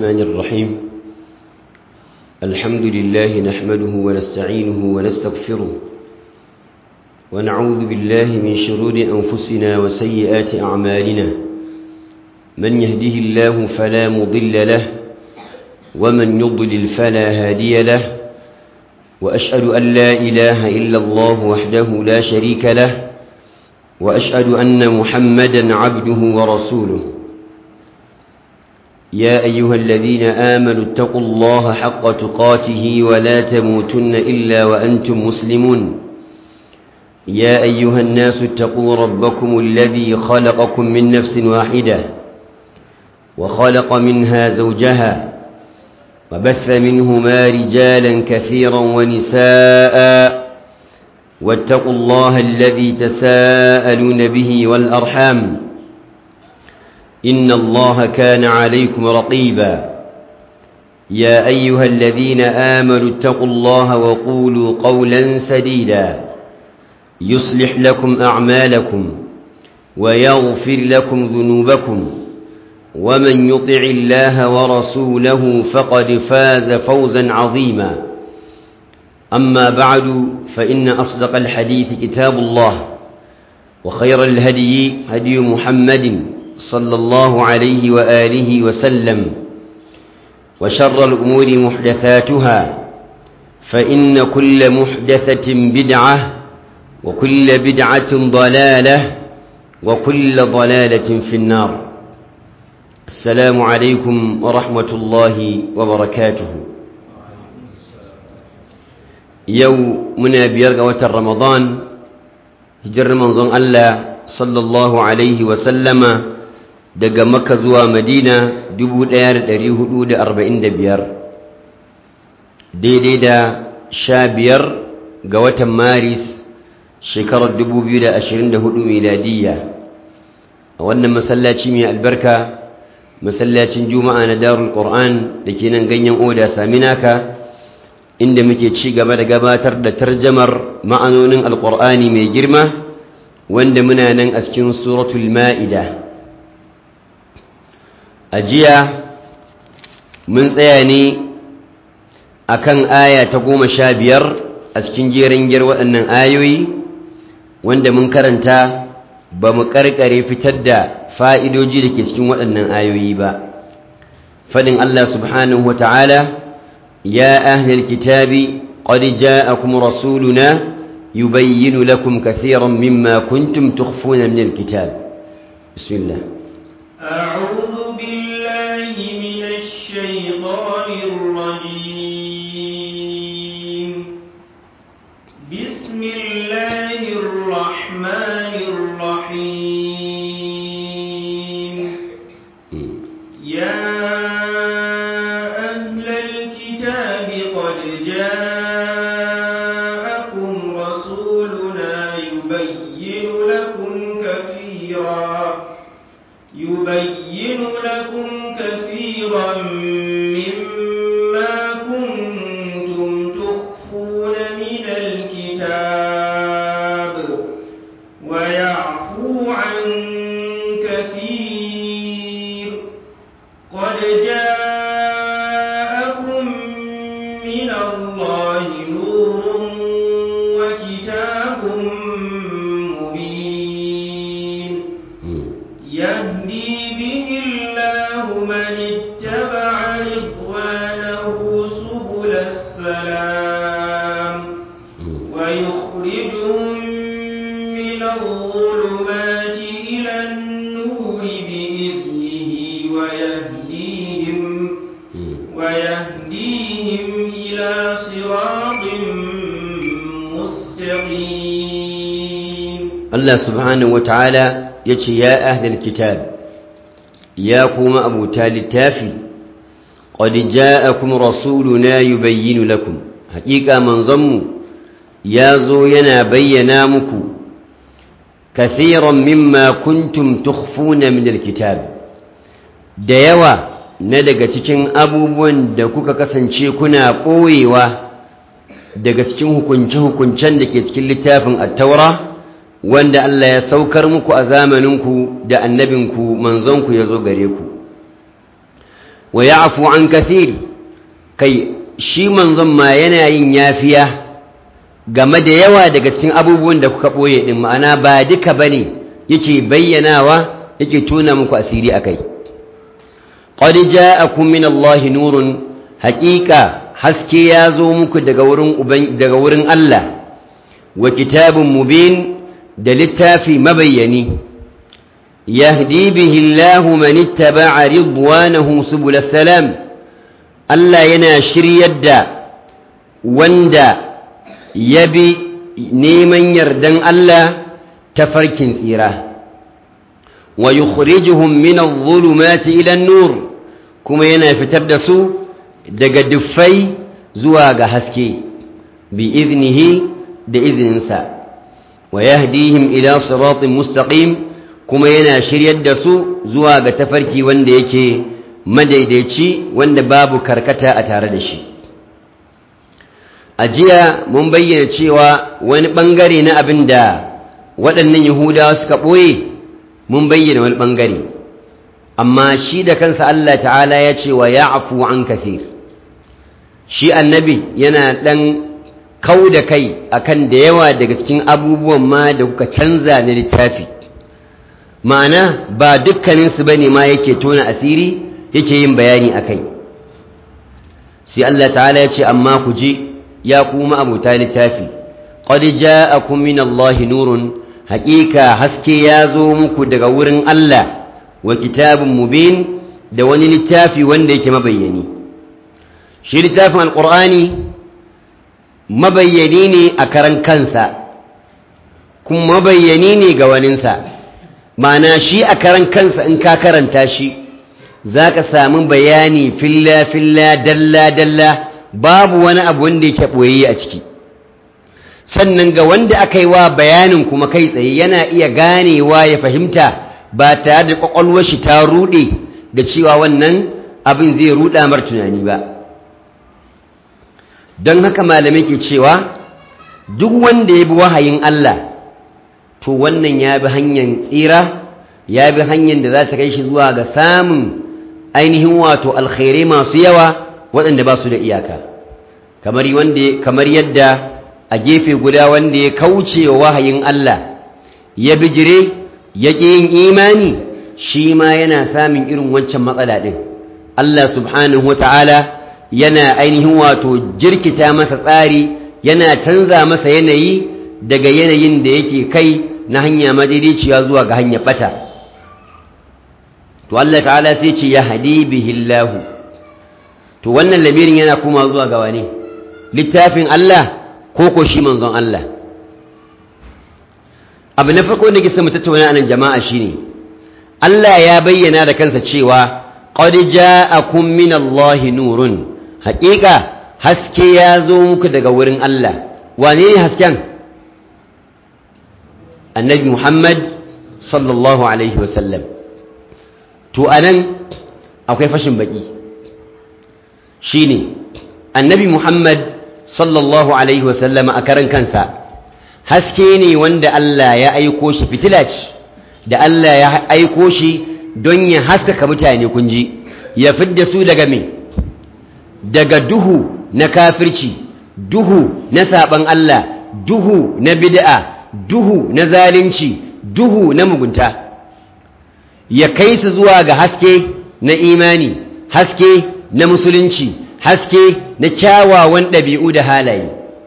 الرحمن الرحيم الحمد لله نحمده ونستعينه ونستغفره ونعوذ بالله من شرور أنفسنا وسيئات أعمالنا من يهده الله فلا مضل له ومن يضلل فلا هادي له وأشهد أن لا إله إلا الله وحده لا شريك له وأشهد أن محمدا عبده ورسوله يا أيها الذين آمنوا اتقوا الله حق تقاته ولا تموتن إلا وأنتم مسلمون يا أيها الناس اتقوا ربكم الذي خلقكم من نفس واحدة وخلق منها زوجها وبث منهما رجالا كثيرا ونساء واتقوا الله الذي تساءلون به والأرحام إن الله كان عليكم رقيبا يا أيها الذين آمنوا اتقوا الله وقولوا قولا سديدا يصلح لكم أعمالكم ويغفر لكم ذنوبكم ومن يطع الله ورسوله فقد فاز فوزا عظيما أما بعد فإن أصدق الحديث كتاب الله وخير الهدي هدي محمد صلى الله عليه وآله وسلم وشر الأمور محدثاتها فإن كل محدثة بدعة وكل بدعة ضلالة وكل ضلالة في النار السلام عليكم ورحمة الله وبركاته يو منا بيرغ وتر رمضان هجر منظم الله صلى الله عليه وسلم daga makka zuwa madina 1445 daidai da sha biyar ga watan maris shekarar 2024 miladiyya a wannan masallaci mai albarka masallacin juma'a na darul qur'an da ke nan ganyen oda saminaka inda muke ci gaba da gabatar da tarjamar ma'anonin alqur'ani mai girma wanda muna nan a cikin suratul ma'ida a jiya mun tsaya ne a kan aya ta goma sha biyar a cikin jerin gyar waɗannan ayoyi wanda mun karanta ba mu ƙarƙare fitar da fa'idoji da ke cikin waɗannan ayoyi ba faɗin Allah subhanahu wa ta'ala ya ahlil kitabi qad ja'akum rasuluna yubayyinu lakum kathiran mimma kuntum tukhfuna min alkitab bismillah أعوذ بالله من الشيطان الرجيم بسم الله الرحمن الرحيم يا أهل الكتاب قد جاءكم رسولنا يبين لكم كثيرا يبين لكم كثيرا مما كنتم تخفون من الكتاب ويعفو عن كثير قد جاءكم من الله نور وكتاب مبين يهدي به الله من اتبع رضوانه سبل السلام ويخرجهم من الظلمات إلى النور بإذنه ويهديهم ويهديهم إلى صراط مستقيم Allah subhanahu wata'ala ya ce ya ahlal kitab ya kuma abuta littafi qad ja'akum rasuluna yubayyinu lakum haqiqa manzanmu ya zo yana bayyana muku kathiran mimma kuntum tukhfuna min alkitab da yawa na daga cikin abubuwan da kuka kasance kuna ɓoyewa daga cikin hukunce-hukuncen da ke cikin littafin at-taura wanda Allah ya saukar muku a zamaninku da annabinku manzonku ya zo gare ku wa ya'fu an kathir kai shi manzon ma yana yin yafiya game da yawa daga cikin abubuwan da kuka boye din ma'ana ba duka bane yake bayyanawa yake tona muku asiri akai qad ja'akum min Allahi nurun haqiqa haske ya zo muku daga wurin daga wurin Allah wa kitabun mubin da littafi mabayyani yahdi bihi Allahu man ittaba'a ridwanahu subul salam Allah yana shiryar da wanda ya bi neman yardan Allah ta farkin tsira wa yukhrijuhum min adh-dhulumati ila an-nur kuma yana fitar da su daga duffai zuwa ga haske bi iznihi da izininsa wa yahdihim ila siratin mustaqim kuma yana shiryar da su zuwa ga tafarki wanda yake madaidaici wanda babu karkata a tare da shi a jiya mun bayyana cewa wani bangare na abin da waɗannan yahudawa suka ɓoye mun bayyana wani bangare amma shi da kansa Allah ta'ala ya ce wa ya'fu an kafir shi annabi yana ɗan kau da kai akan da yawa daga cikin abubuwan ma da kuka canza na littafi ma'ana ba dukkaninsu ba ne ma yake tona asiri yake yin bayani a kai sai Allah ta'ala ya ce amma ku je ya kuma abuta littafi qad ja'akum min Allahi nurun haƙiƙa haske ya zo muku daga wurin Allah wa kitabun mubin da wani littafi wanda yake mabayyani shi littafin alƙur'ani mabayyani ne a karan kansa kuma mabayyani ne ga waninsa ma'ana shi a karan kansa in ka karanta shi za ka sami bayani filla-filla dalla-dalla babu wani abu wanda yake ɓoye a ciki sannan ga wanda aka yi wa bayanin kuma kai tsaye yana iya ganewa ya fahimta ba tare da ƙwaƙwalwar shi ta ruɗe da cewa wannan abin zai ruɗa mar tunani ba don haka malamai ke cewa duk wanda ya bi wahayin Allah to wannan ya bi hanyar tsira ya bi hanyar da za ta kai shi zuwa ga samun ainihin wato alkhairai masu yawa waɗanda ba su da iyaka kamar yadda a gefe guda wanda ya kauce wa wahayin Allah ya bijire ya ƙi yin imani shi ma yana samun irin wancan matsala ɗin Allah subhanahu wa ta'ala yana ainihin wato jirkita masa tsari yana canza masa yanayi daga yanayin da yake kai na hanya madaidaiciya zuwa ga hanyar bata to Allah ta'ala sai ce ya hadi bihillahu to wannan lamirin yana kuma zuwa ga wani littafin Allah ko ko shi manzon Allah abu na farko da ke mu tattauna anan jama'a shine Allah ya bayyana da kansa cewa qad ja'akum minallahi nurun haƙiƙa haske ya zo muku daga wurin Allah wane ne hasken annabi Muhammad sallallahu alaihi wasallam to anan akwai fashin baki shine annabi Muhammad sallallahu alaihi wasallam a karan kansa haske ne wanda Allah ya aiko shi fitila ce da Allah ya aiko shi don ya haskaka mutane kunji ya fidda su daga me daga duhu na kafirci duhu na saban Allah duhu na bid'a duhu na zalunci duhu na mugunta ya kai su zuwa ga haske na imani haske na musulunci haske na kyawawan ɗabi'u da halaye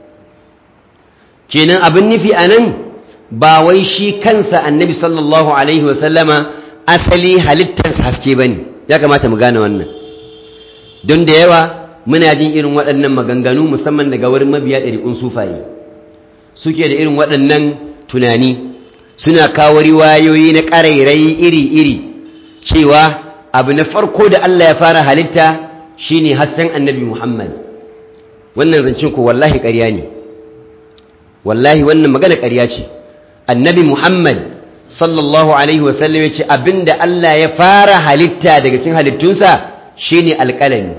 kenan abin nufi a nan ba wai shi kansa annabi sallallahu alaihi wasallama asali halittarsa haske ba ne ya kamata mu gane wannan don da yawa muna jin irin waɗannan maganganu musamman daga wurin mabiya ɗariƙun sufaye suke da irin waɗannan tunani suna kawo riwayoyi na ƙarairayi iri-iri cewa abu na farko da Allah ya fara halitta shine hasken annabi Muhammad wannan zancen ko wallahi ƙarya ne wallahi wannan magana ƙarya ce annabi Muhammad sallallahu alaihi wasallam ya ce abinda Allah ya fara halitta daga cikin halittunsa shine alƙalami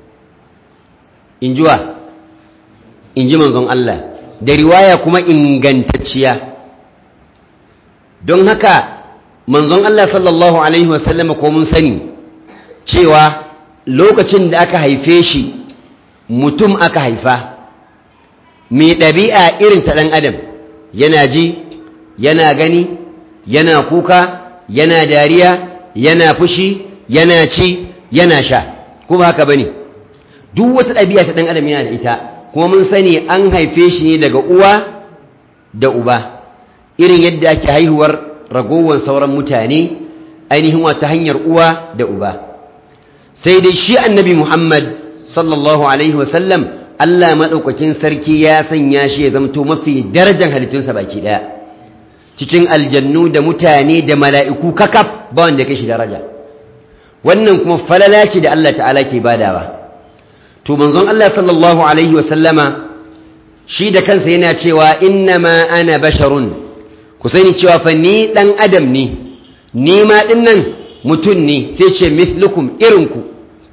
in jiwa in ji manzon Allah da riwaya kuma ingantacciya don haka manzon Allah sallallahu alaihi wasallam ko mun sani cewa lokacin da aka haife shi mutum aka haifa mai ɗabi'a irin ta ɗan adam yana ji yana gani yana kuka yana dariya yana fushi yana ci yana sha kuma haka bane duk wata ɗabi'a ta ɗan adam yana da ita kuma mun sani an haife shi ne daga uwa da uba irin yadda ake haihuwar ragowar sauran mutane ainihin wata hanyar uwa da uba sai dai shi annabi muhammad sallallahu alaihi wasallam allah maɗaukakin sarki ya sanya shi ya zamto mafi darajar halittunsa baki ɗaya cikin aljannu da mutane da mala'iku kakaf ba wanda kai shi daraja wannan kuma falala ce da allah ta'ala ke badawa to manzon allah sallallahu alaihi wasallama shi da kansa yana cewa innama ana basharun ku sani cewa fa ni dan adam ne ni ma dinnan mutum ne sai ce mislukum irinku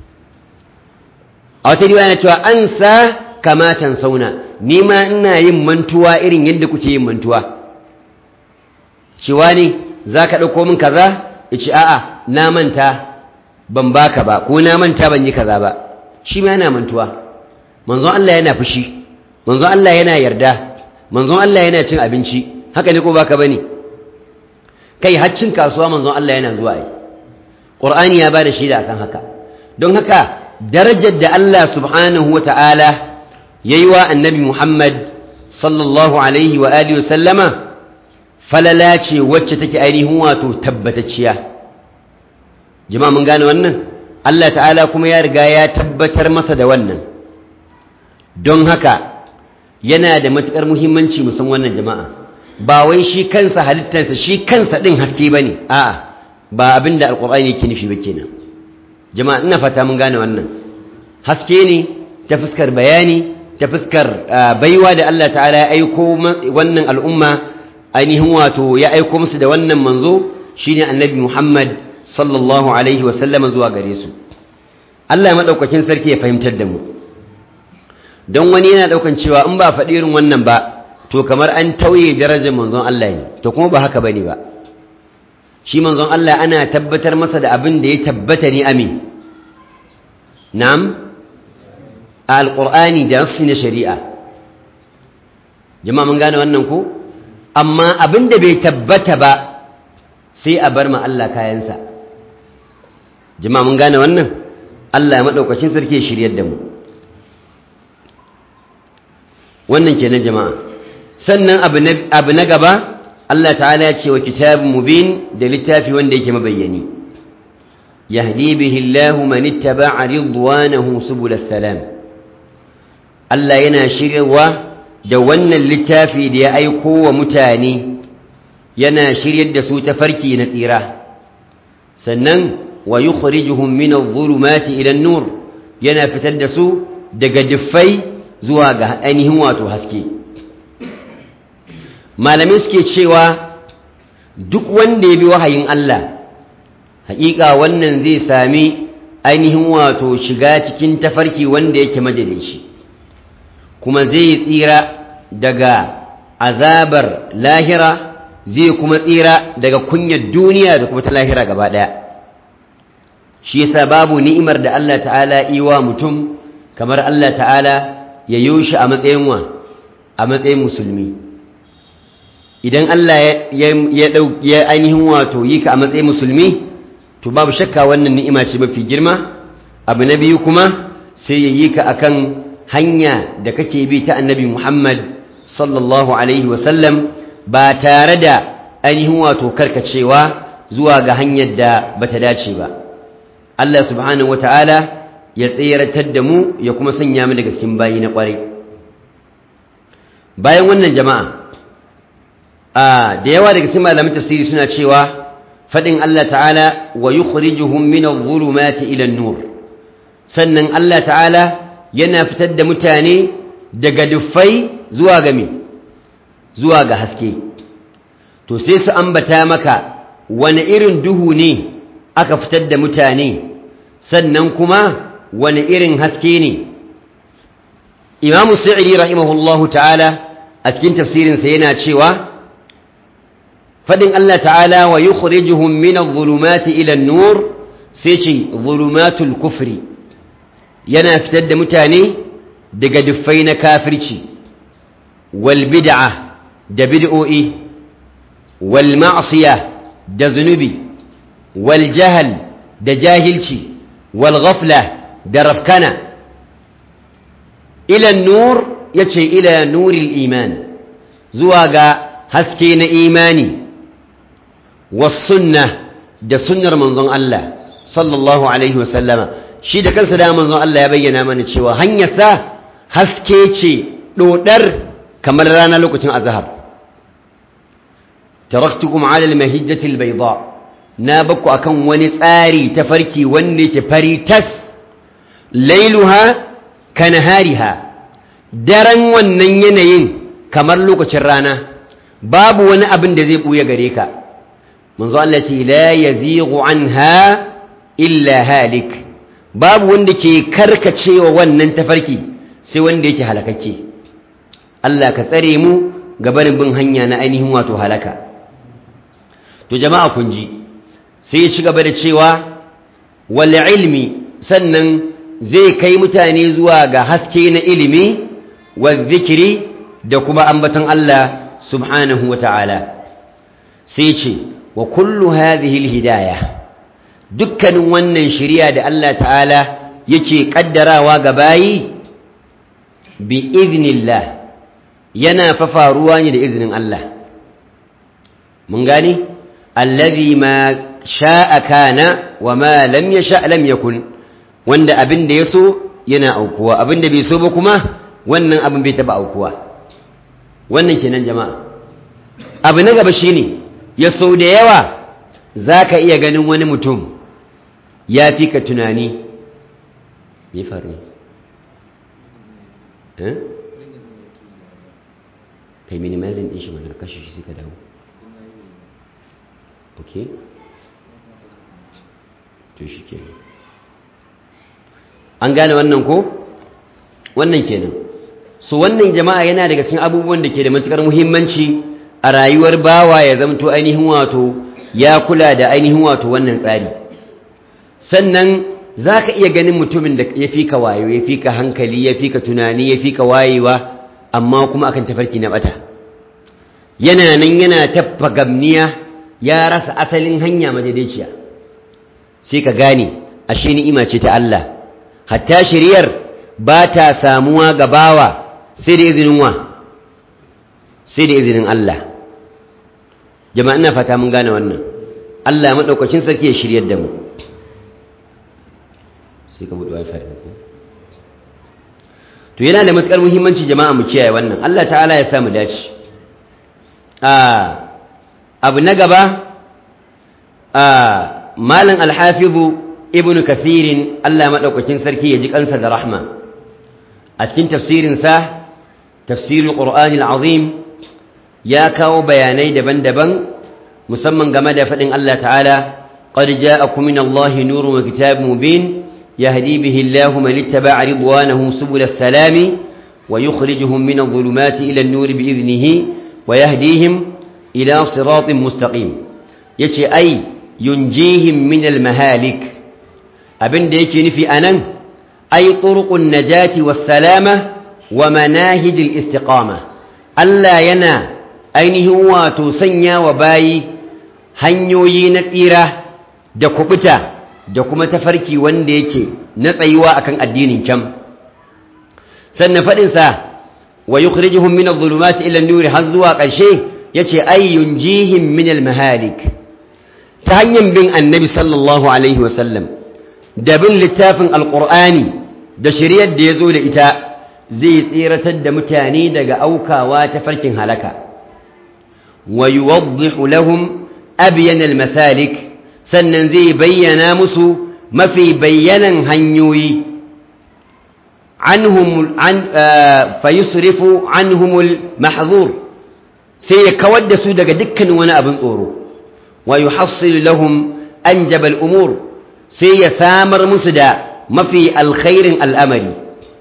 a wata riwaya cewa an sa kamatan sauna ni ma ina yin mantuwa irin yadda kuke yin mantuwa cewa ne za ka ɗauko min kaza ya ce a'a na manta ban baka ba ko na manta ban yi kaza ba shi ma yana mantuwa manzon Allah yana fushi manzon Allah yana yarda manzon Allah yana cin abinci haka ne ko baka bane kai haccin kasuwa manzon Allah yana zuwa ai Qur'ani ya bada shaida akan haka don haka darajar da Allah subhanahu wata'ala yayi wa annabi Muhammad sallallahu alaihi wa alihi wa sallama falala ce wacce take ainihin wato tabbatacciya jama'a mun gane wannan Allah ta'ala kuma ya riga ya tabbatar masa da wannan don haka yana da matuƙar muhimmanci musan wannan jama'a ba wai shi kansa halittarsa shi kansa ɗin haske ba ne a'a ba abin da alƙur'ani yake nufi ba kenan jama'a ina fata mun gane wannan haske ne ta fuskar bayani ta fuskar baiwa da Allah ta'ala ya aiko wannan al'umma ainihin wato ya aiko musu da wannan manzo shine annabi Muhammad sallallahu alaihi wa sallama zuwa gare su Allah ya madaukakin sarki ya fahimtar da mu don wani yana daukan cewa in ba faɗi irin wannan ba to kamar an tauye darajar manzon Allah ne to kuma ba haka bane ba shi manzon Allah ana tabbatar masa da abin da ya tabbata ne amin na'am a alqur'ani da nassi na shari'a jama'a mun gane wannan ko amma abin da bai tabbata ba sai a bar ma Allah kayansa jama'a mun gane wannan Allah ya madaukakin sarki ya shiryar da mu wannan kenan jama'a sannan abu na gaba Allah ta'ala ya ce wa kitabun mubin da littafi wanda yake mabayyani yahdi bihi Allahu man ittaba'a ridwanahu subulas salam Allah yana shiryawa da wannan littafi da ya aiko wa mutane yana shiryar da su ta farki na tsira sannan wa yukhrijuhum min adh-dhulumati ila an-nur yana fitar da su daga diffai zuwa ga ainihin wato haske malamai suke cewa duk wanda ya bi wahayin Allah haƙiƙa wannan zai sami ainihin wato shiga cikin tafarki wanda yake madalici kuma zai tsira daga azabar lahira zai kuma tsira daga kunyar duniya da kuma ta lahira gaba ɗaya shi yasa babu ni'imar da Allah ta'ala iwa mutum kamar Allah ta'ala ya yi shi a matsayin wa a matsayin musulmi idan Allah ya ainihin wato yi ka a matsayin musulmi to babu shakka wannan ni'ima ce mafi girma abu na biyu kuma sai ya yi ka akan hanya da kake bi ta annabi Muhammad sallallahu alaihi wasallam ba tare da ainihin wato karkacewa zuwa ga hanyar da bata dace ba Allah subhanahu wataala ya tseratar da mu ya kuma sanya mu daga cikin bayi na kwarai bayan wannan jama'a a da yawa daga cikin malamin tafsiri suna cewa fadin Allah ta'ala wa yukhrijuhum min adh-dhulumati ila an-nur sannan Allah ta'ala yana fitar da mutane daga dufai zuwa ga me zuwa ga haske to sai su ambata maka wani irin duhu ne aka fitar da mutane sannan kuma wani irin haske ne imamu sa'idi rahimahullahu ta'ala a cikin tafsirinsa yana cewa faɗin Allah ta'ala wa yukhrijuhum min adh-dhulumati ila an-nur sai ce dhulumatul kufri yana fitar da mutane daga duffai na kafirci wal bid'a da bid'o'i wal ma'siya da zunubi wal jahal da jahilci wal ghafla da rafkana ila nur yace ila nuril iman zuwa ga haske na imani was sunna da sunnar manzon Allah sallallahu alaihi wasallama shi da kansa da manzon Allah ya bayyana mana cewa hanyarsa haske ce dodar kamar rana lokacin azhar taraktukum ala almahijjati albayda na bakku akan wani tsari tafarki wanda yake fari tas lailuha kanahariha daren wannan yanayin kamar lokacin rana babu wani abin da zai buya gare ka manzo Allah ce la yazighu anha illa halik babu wanda ke karkacewa wannan tafarki sai wanda yake halakakke Allah ka tsare mu gabanin bin hanya na ainihin wato halaka to jama'a kun ji sai ya ci gaba da cewa wal ilmi sannan zai kai mutane zuwa ga haske na ilimi wa zikiri da kuma ambaton Allah subhanahu wa ta'ala sai ce wa kullu hadhihi alhidayah dukkanin wannan shari'a da Allah ta'ala yake kaddarawa ga bayi bi iznillah yana fa faruwa ne da izinin Allah mun gani allazi ma sha'a kana wa ma lam yasha lam yakun wanda abin da yaso yana aukuwa abin da bai so ba kuma wannan abin bai taba aukuwa wannan kenan jama'a abu na gaba shine ya so da yawa zaka iya ganin wani mutum ya fi ka tunani me faru eh kai minimizing din shi mana kashe shi sai ka dawo okay to shi kenan an gane wannan ko wannan kenan so wannan jama'a yana daga cikin abubuwan da ke da matukar muhimmanci a rayuwar bawa ya zamto ainihin wato ya kula da ainihin wato wannan tsari sannan za ka iya ganin mutumin da ya fi ka wayo ya fi ka hankali ya fi ka tunani ya fi ka wayewa amma kuma akan tafarki na bata yana nan yana taffa gamniya ya rasa asalin hanya madaidaiciya sai ka gane ashe ni'ima ce ta Allah hatta shiriyar ba ta samuwa ga bawa sai da izinin wa sai da izinin Allah jama'a ina fata mun gane wannan Allah madaukakin sarki ya shiryar da mu sai ka buɗe wifi ɗin to yana da matuƙar muhimmanci jama'a mu kiyaye wannan Allah ta'ala ya samu dace abu na gaba malam alhafizu ibn kathirin Allah maɗaukakin sarki ya ji kansa da rahma a cikin tafsirinsa tafsirul qur'ani azim ya kawo bayanai daban-daban musamman game da faɗin Allah ta'ala qad ja'akum min Allahi nurun wa kitabun mubin يهدي به الله من اتبع رضوانه سبل السلام ويخرجهم من الظلمات إلى النور بإذنه ويهديهم إلى صراط مستقيم يتي أي ينجيهم من المهالك أبن ديكي نفي أنا أي طرق النجاة والسلامة ومناهج الاستقامة ألا ينا أين هو تسنيا وباي hanyoyi na tsira da kubuta da kuma tafarki wanda yake na tsayuwa akan addinin kyam sannan faɗinsa wa yukhrijuhum min adh-dhulumati ila an-nur har zuwa ƙarshe yace ay yunjihim min al-mahalik ta hanyar bin annabi sallallahu alaihi wasallam da bin littafin alqur'ani da shari'ar da yazo da ita zai tsiratar da mutane daga aukawa ta farkin halaka wa yuwaddihu lahum abyan al-masalik sannan zai bayyana musu mafi bayyanan hanyoyi anhum an fayusrifu anhumul mahzur sai ya kawar da su daga dukkan wani abin tsoro wa yuhassil lahum anjab al-umur sai ya samar musu da mafi alkhairin al'amari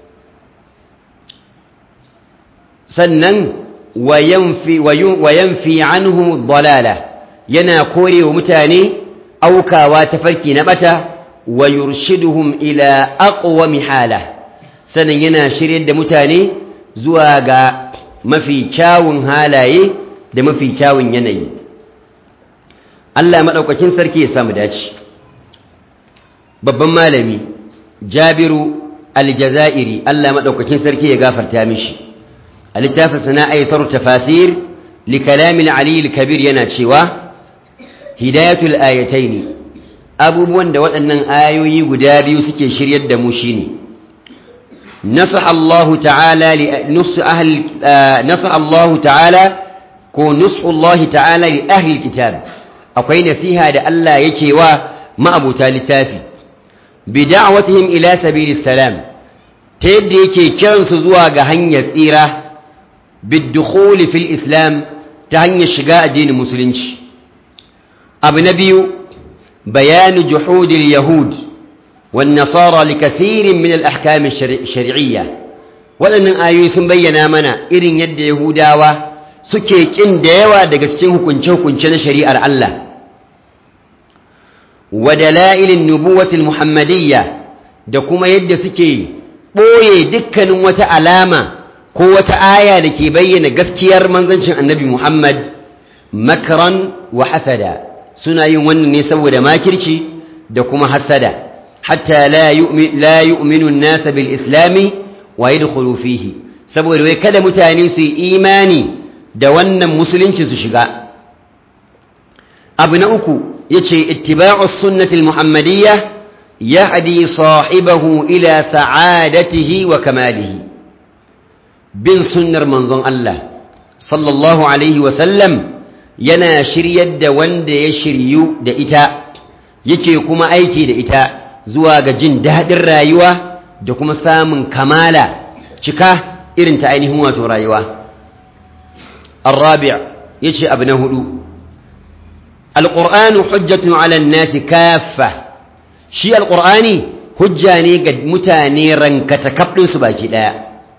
sannan wa yanfi wa yanfi anhum dalala yana korewa mutane aukawa ta farki na bata wa yurshiduhum ila aqwami hala sanan yana shiryar da mutane zuwa ga mafi kyawun halaye da mafi kyawun yanayi Allah madaukakin sarki ya samu dace babban malami Jabiru Aljazairi Allah madaukakin sarki ya gafarta mishi a littafin sana'aitar tafasir li kalamin Ali al-Kabir yana cewa hidayatul ayataini abubuwan da waɗannan ayoyi guda biyu suke shiryar da mu shine nasaha Allah ta'ala li nusu ahli nasaha Allah ta'ala ko nusu Allah ta'ala li ahli kitab akwai nasiha da Allah yake wa ma'abuta littafi bi da'watihim ila sabilis salam ta yadda yake kiransu zuwa ga hanyar tsira bid-dukhul fil islam ta hanyar shiga addinin musulunci abu na biyu bayanu juhudil yahud wan nasara li kathirin min al ahkam shar'iyya waɗannan ayoyi sun bayyana mana irin yadda yahudawa suke kin da yawa daga cikin hukunce-hukunce na shari'ar Allah wa dalailin nubuwatil muhammadiyya da kuma yadda suke ɓoye dukkanin wata alama ko wata aya da ke bayyana gaskiyar manzancin annabi Muhammad makran wa hasada suna yin wannan ne saboda makirci da kuma hasada hatta la yu'minu an-nas bil islami wa yadkhulu fihi saboda wai kada mutane su yi imani da wannan musulunci su shiga abu na uku yace ittiba'u sunnati al-muhammadiyya yahdi sahibahu ila sa'adatihi wa kamalihi bin sunnar manzon Allah sallallahu alaihi wa sallam yana shiryar da wanda ya shiryu da ita yake kuma aiki da ita zuwa ga jin daɗin rayuwa da kuma samun kamala cika irin ta ainihin wato rayuwa الرابع يجي ابن هدو القرآن حجة على الناس كافة شيء القرآن حجاني قد متاني رنكتكبل سباكي لا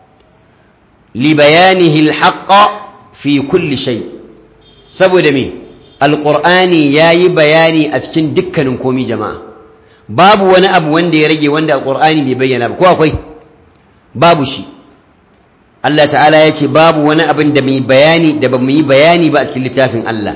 لبيانه الحق في كل شيء سبو دمي القرآن ياي بياني أسكن دكا نكومي جماعة باب وانا أب وان دي رجي وان القرآن بيبين أبو كوا كوي باب شيء Allah ta'ala ya ce babu wani abin da mai bayani da ba mu yi bayani ba a cikin littafin Allah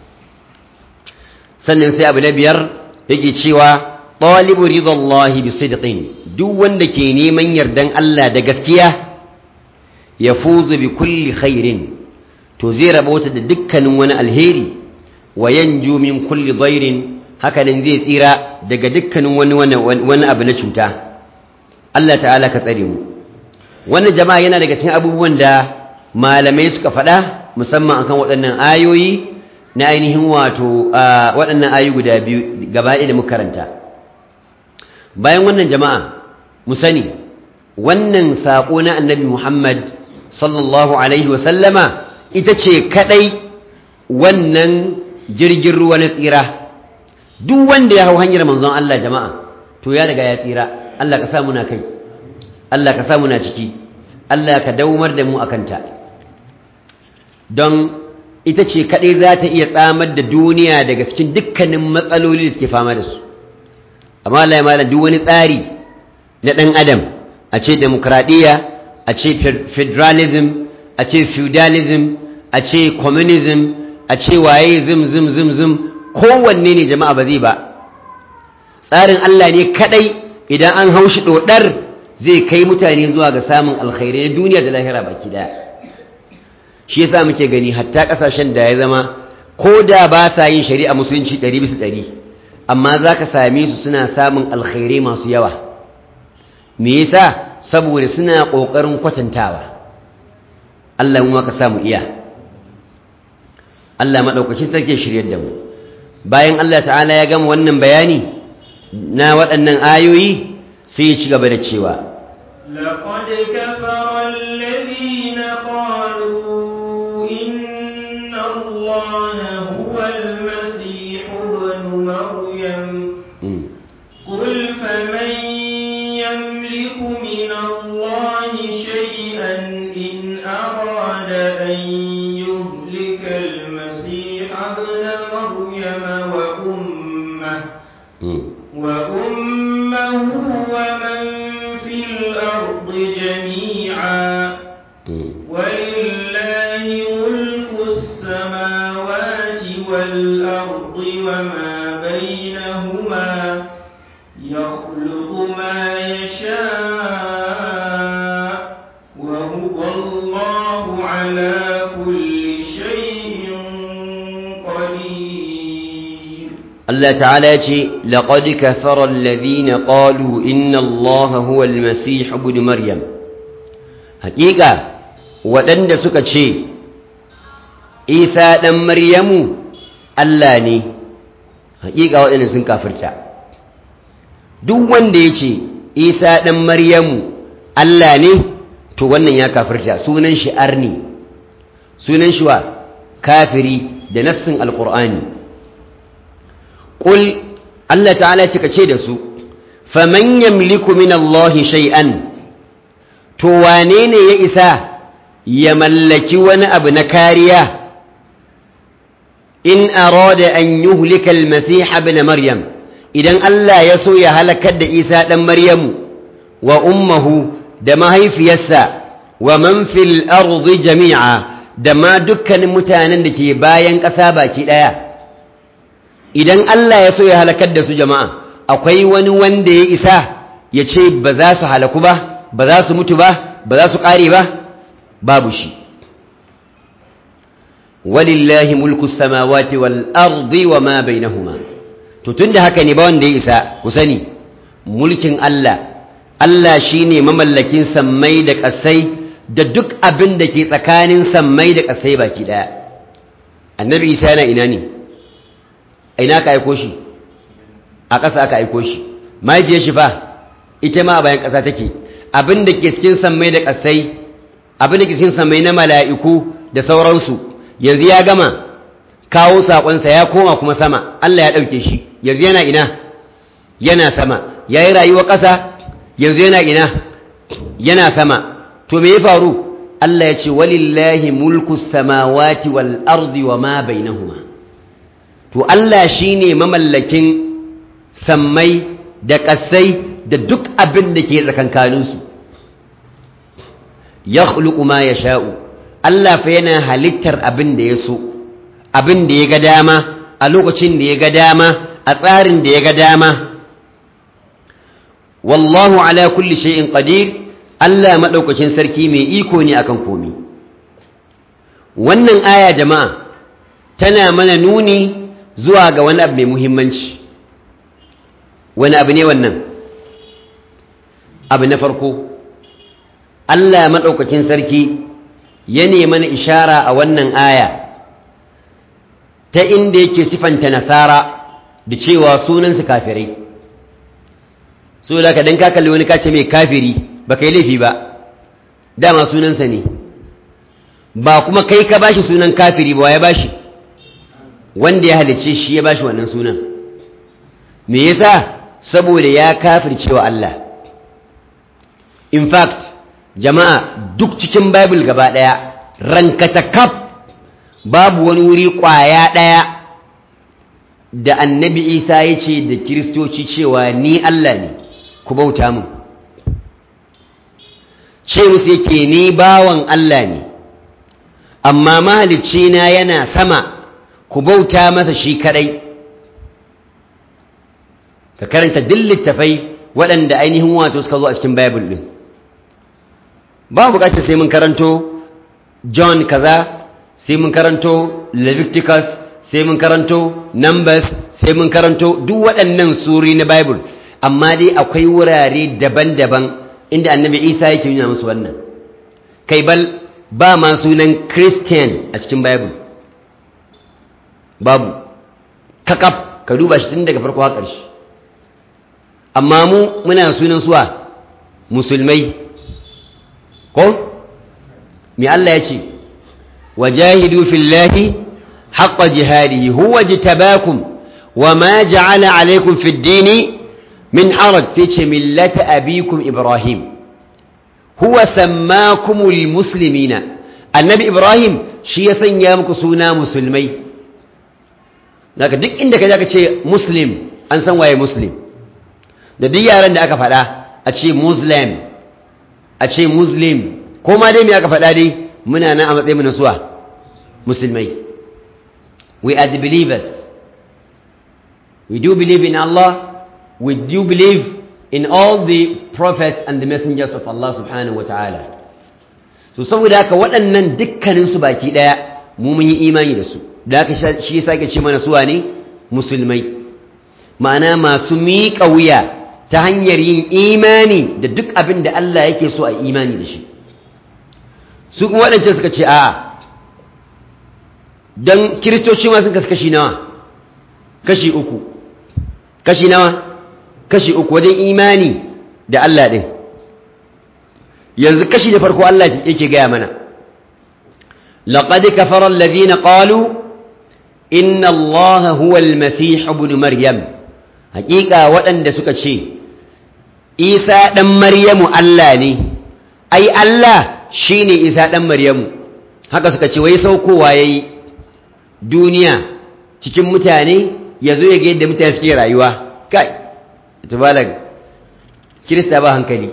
sannan sai abu na biyar yake cewa ɗalibu ridallahi bi sidqin duk wanda ke neman yardan Allah da gaskiya ya fuzu bi kulli khairin to zai rabauta da dukkanin wani alheri wa yanju min kulli dhairin hakanan zai tsira daga dukkanin wani wani abu na cuta Allah ta'ala ka tsare mu wannan jama'a yana daga cikin abubuwan da malamai suka faɗa musamman akan waɗannan ayoyi na ainihin wato waɗannan ayoyi guda biyu gaba da muka karanta bayan wannan jama'a mu sani wannan saƙo na annabi muhammad sallallahu alaihi wasallama ita ce kaɗai wannan jirgin ruwa na tsira duk wanda ya hau hanyar manzon Allah jama'a to ya riga ya tsira Allah ka sa muna kai Allah ka samu na ciki Allah ka daumar da mu akanta don ita ce kaɗai za ta iya tsamar da duniya daga cikin dukkanin matsaloli da ke fama da su amma Allah ya malam duk wani tsari na ɗan adam a ce demokradiyya a ce federalism a ce feudalism a ce communism a ce waye zim zim zim zim kowanne ne jama'a ba zai ba tsarin Allah ne kaɗai idan an haushi ɗoɗar zai kai mutane zuwa ga samun alkhairai na duniya da lahira baki daya shi yasa muke gani hatta kasashen da ya zama ko da ba sa yin shari'a musulunci 100 bisa 100 amma zaka same su suna samun alkhairai masu yawa me yasa saboda suna kokarin kwatantawa Allah mu ka samu iya Allah madaukakin sarki shiryar da mu bayan Allah ta'ala ya gama wannan bayani na waɗannan ayoyi sai ya ci gaba da cewa لقد كفر الذين قالوا إن الله هو المسيح ابن مريم قل فمن يملك من الله شيئا إن أراد أن يهلك المسيح ابن مريم وأمه وأمه والأرض جميعا ولله ملك السماوات والأرض وما بينهما يخلق ما يشاء وهو الله على كل شيء قدير الله تعالى يقول لقد كفر الذين قالوا إن الله هو المسيح ابن مريم حقيقة ودند سكتشي إيسا دم مريم الله ني حقيقة ودند سنكافرتا duk wanda ya ce isa ɗan maryamu Allah ne to wannan ya kafirta sunan shi arni sunan shi wa kafiri da nassin alƙur'ani ƙul Allah ta'ala cika ce da su faman yamliku min Allah shay'an to wane ne ya isa ya mallaki wani abu na kariya in arada an yuhlika al-masih ibn maryam idan Allah ya so ya halakar da Isa ɗan Maryamu wa ummahu da mahaifiyarsa wa man fil ardi jami'a da ma dukkanin mutanen da ke bayan ƙasa baki ɗaya idan Allah ya so ya halakar da su jama'a akwai wani wanda ya isa ya ce ba za su halaku ba ba za su mutu ba ba za su ƙare ba babu shi walillahi mulku samawati wal ardi wa ma bainahuma to tunda haka ne ba wanda ya isa ku sani mulkin Allah Allah shine mamallakin sammai da ƙasai da duk abin da ke tsakanin sammai da ƙasai baki daya annabi Isa yana ina ne ina ka aiko shi a ƙasa aka aiko shi mahaifiyar shi fa ita ma a bayan ƙasa take abin da ke cikin sammai da ƙasai abin da ke cikin sammai na mala'iku da sauransu yanzu ya gama kawo saƙonsa ya koma kuma sama Allah ya ɗauke shi yanzu yana ina yana sama ya yi rayuwa ƙasa yanzu yana ina yana sama to me ya faru Allah ya ce walillahi mulku samawati wal ardi wa ma bainahuma to Allah shine mamallakin sammai da ƙasai da duk abin da ke tsakankaninsu ya ma ya sha'u Allah fa yana halittar abin da ya so abin da ya ga dama a lokacin da ya ga dama a tsarin da ya ga dama wallahu ala kulli shay'in qadir Allah madaukakin sarki mai iko ne akan komi wannan aya jama'a tana mana nuni zuwa ga wani abu mai muhimmanci wani abu ne wannan abu na farko Allah madaukakin sarki ya mana ishara a wannan aya ta inda yake sifanta nasara da cewa sunansu kafirai so da ka dan ka kalli wani kace mai kafiri ba kai laifi ba dama sunansa ne ba kuma kai ka bashi sunan kafiri ba ya bashi wanda ya halicce shi ya bashi wannan sunan me yasa saboda ya kafircewa Allah in fact jama'a duk cikin bible gaba daya rankata kaf babu wani wuri kwaya daya da annabi isa ya ce da kiristoci cewa ni Allah ne ku bauta mu ce musu yake ni bawan Allah ne amma mahalicci na yana sama ku bauta masa shi kadai ka karanta duk littafai waɗanda ainihin wato suka zo a cikin bible din ba bukatar sai mun karanto john kaza sai mun karanto leviticus sai mun karanto numbers sai mun karanto duk waɗannan suri na bible amma dai akwai wurare daban-daban inda annabi isa yake nuna musu wannan kai bal ba ma sunan christian a cikin bible babu kakaf ka duba shi tun daga farko har ƙarshe amma mu muna sunan suwa musulmai ko me Allah ya ce wajahidu fillahi haqqa jihadihi huwa jitabakum wama ja'ala alaykum fid dini min haraj sai ce millata abikum ibrahim huwa sammakumul muslimina annabi ibrahim shi ya sanya muku suna musulmai daga duk inda ka ka ce muslim an san waye muslim da duk yaran da aka faɗa a ce muslim a ce muslim ko ma dai me aka faɗa dai muna nan a matsayin mu na suwa musulmai we are the believers we do believe in Allah we do believe in all the prophets and the messengers of Allah subhanahu wa ta'ala so saboda haka waɗannan dukkaninsu baki ɗaya mu mun yi imani da su da haka shi sake ce mana suwa ne musulmai ma'ana masu miƙa wuya ta hanyar yin imani da duk abin da Allah yake so a imani da shi su kuma waɗancan suka ce a'a don kiristoci ma sun kasu kashi nawa kashi uku kashi nawa kashi uku wajen imani da Allah ɗin yanzu kashi da farko Allah yake gaya mana laqad kafara alladhina qalu inna allaha huwa almasih ibn maryam haƙiƙa waɗanda suka ce isa ɗan maryamu Allah ne ai Allah shine isa ɗan maryamu haka suka ce wai saukowa yayi duniya cikin mutane ya zo ya ga yadda mutane suke rayuwa kai tabalag kirista ba hankali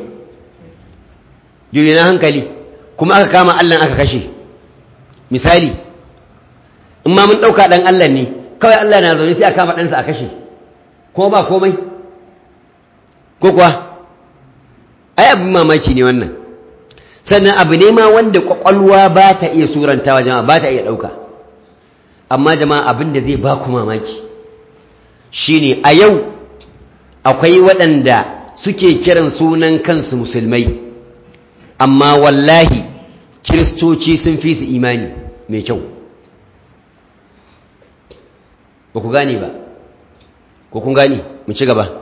na hankali kuma aka kama Allah aka kashe misali in ma mun ɗauka ɗan Allah ne kawai Allah na zaune sai a kama ɗansa a kashe ko ba komai ko kuwa ai abin mamaki ne wannan sannan abu ne ma wanda ƙwaƙwalwa ba ta iya surantawa jama'a ba ta iya ɗauka amma jama'a abin da zai ba ku mamaki shine a yau akwai waɗanda suke kiran sunan kansu musulmai amma wallahi kiristoci sun fi su imani mai kyau ba ku gane ba ko kun gane mu ci gaba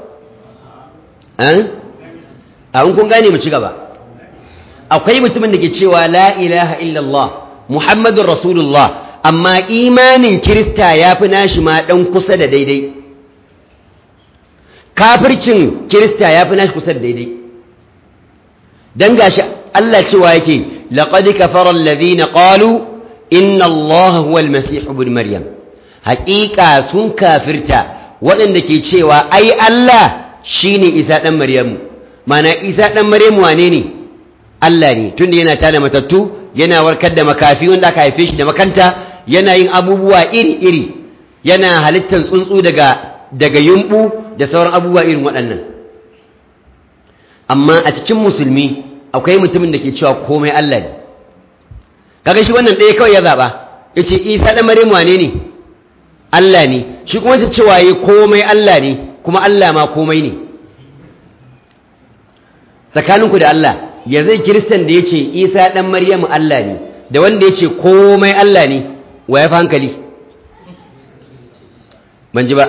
a kun gane mu ci gaba akwai mutumin da ke cewa la ilaha illallah muhammadun rasulullah amma imanin kirista ya fi nashi ma ɗan kusa da daidai kafircin kirista ya fi nashi kusa da daidai don gashi Allah cewa yake laqad kafara alladhina qalu inna Allah huwa al-masih ibn maryam haƙiƙa sun kafirta waɗanda ke cewa ai Allah shine Isa dan Maryamu mana Isa dan Maryamu wane ne Allah ne tunda yana tada matattu yana warkar da makafi wanda aka haife shi da makanta yana yin abubuwa iri-iri yana halittar tsuntsu daga daga yumbu da sauran abubuwa irin waɗannan amma a cikin musulmi akwai mutumin da ke cewa komai Allah ne kaga shi wannan ɗaya kawai ya zaɓa ya ce isa ɗan maryam wane ne Allah ne shi kuma ta cewa yi komai Allah ne kuma Allah ma komai ne tsakaninku da Allah ya zai kiristan da ya ce isa ɗan maryam Allah ne da wanda ya ce komai Allah ne wa ya fi hankali ban ji ba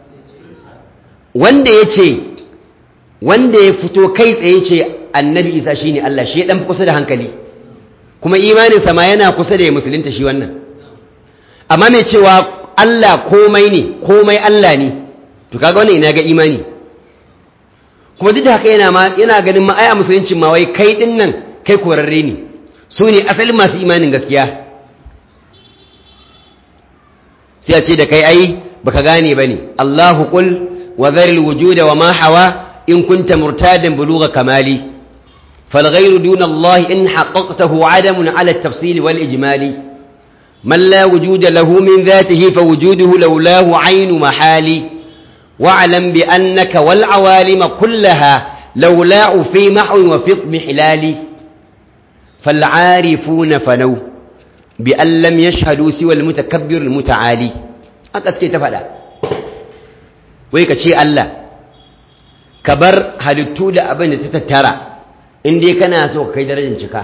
wanda ya ce wanda ya fito kai tsaye ce annabi isa shi ne Allah shi ya ɗan kusa da hankali kuma imaninsa ma yana kusa da ya musulunta shi wannan amma mai cewa Allah komai ne komai Allah ne to kaga wannan ina ga imani kuma duk da haka yana ma yana ganin ma ai a musuluncin ma wai kai din nan kai korarre ne su ne asalin masu imanin gaskiya sai a ce da kai ai baka gane bane Allahu qul wa dharil wujuda wa ma hawa in kunta murtadan bulugha kamali fal ghayru duna Allah in haqqaqtahu adamun ala at-tafsil wal ijmali man la wujuda lahu min dhatihi fa wujuduhu lawlahu aynu mahali واعلم بأنك والعوالم كلها لولاء في محو وفي اضمحلال فالعارفون فنو بأن لم يشهدوا سوى المتكبر المتعالي أكسكي تفعل ويكا شيء الله كبر halittu da abin da ta tattara inda kana so kai darajar cika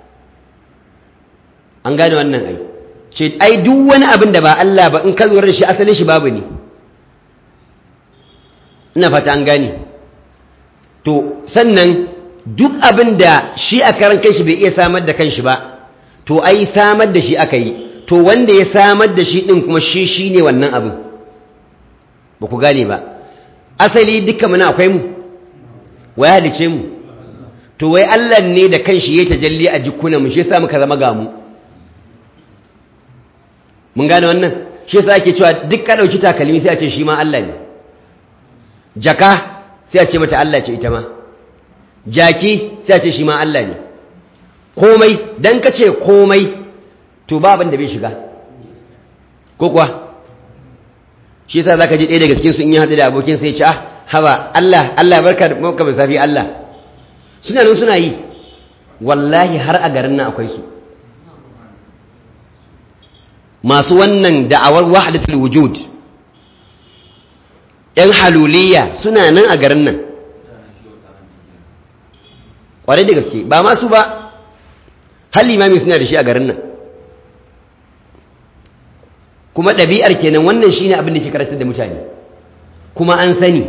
an gane wannan ai ce ai duk wani abin da ba Allah ba in ka lura da shi asalin shi babu ne ina fata an gane to sannan duk abin da shi a karan kanshi bai iya samar da kanshi ba to ai samar da shi aka yi to wanda ya samar da shi din kuma shi shi ne wannan abin ba ku gane ba asali dukkan muna akwai mu wai halice mu to wai Allah ne da kanshi ya tajalli a jikunan mu shi yasa muka zama ga mu mun gane wannan shi yasa ake cewa duk ka dauki takalmi sai a ce shi ma Allah ne jaka sai a ce mata Allah ce ita ma jaki sai a ce shi ma Allah ne komai dan ka ce komai to ba abin da bai shiga ko kuwa shi yasa zaka ji ɗaya daga cikin su in ya haɗu da abokin sai ya ce ah haba Allah Allah barka da maka bisafi Allah suna nan suna yi wallahi har a garin nan akwai su masu wannan da'awar wahdatul wujud yan haluliya suna nan a garin nan ƙwarai da gaske ba masu ba har limami suna da shi a garin nan kuma ɗabi'ar kenan wannan shi ne abin da ke karantar da mutane kuma an sani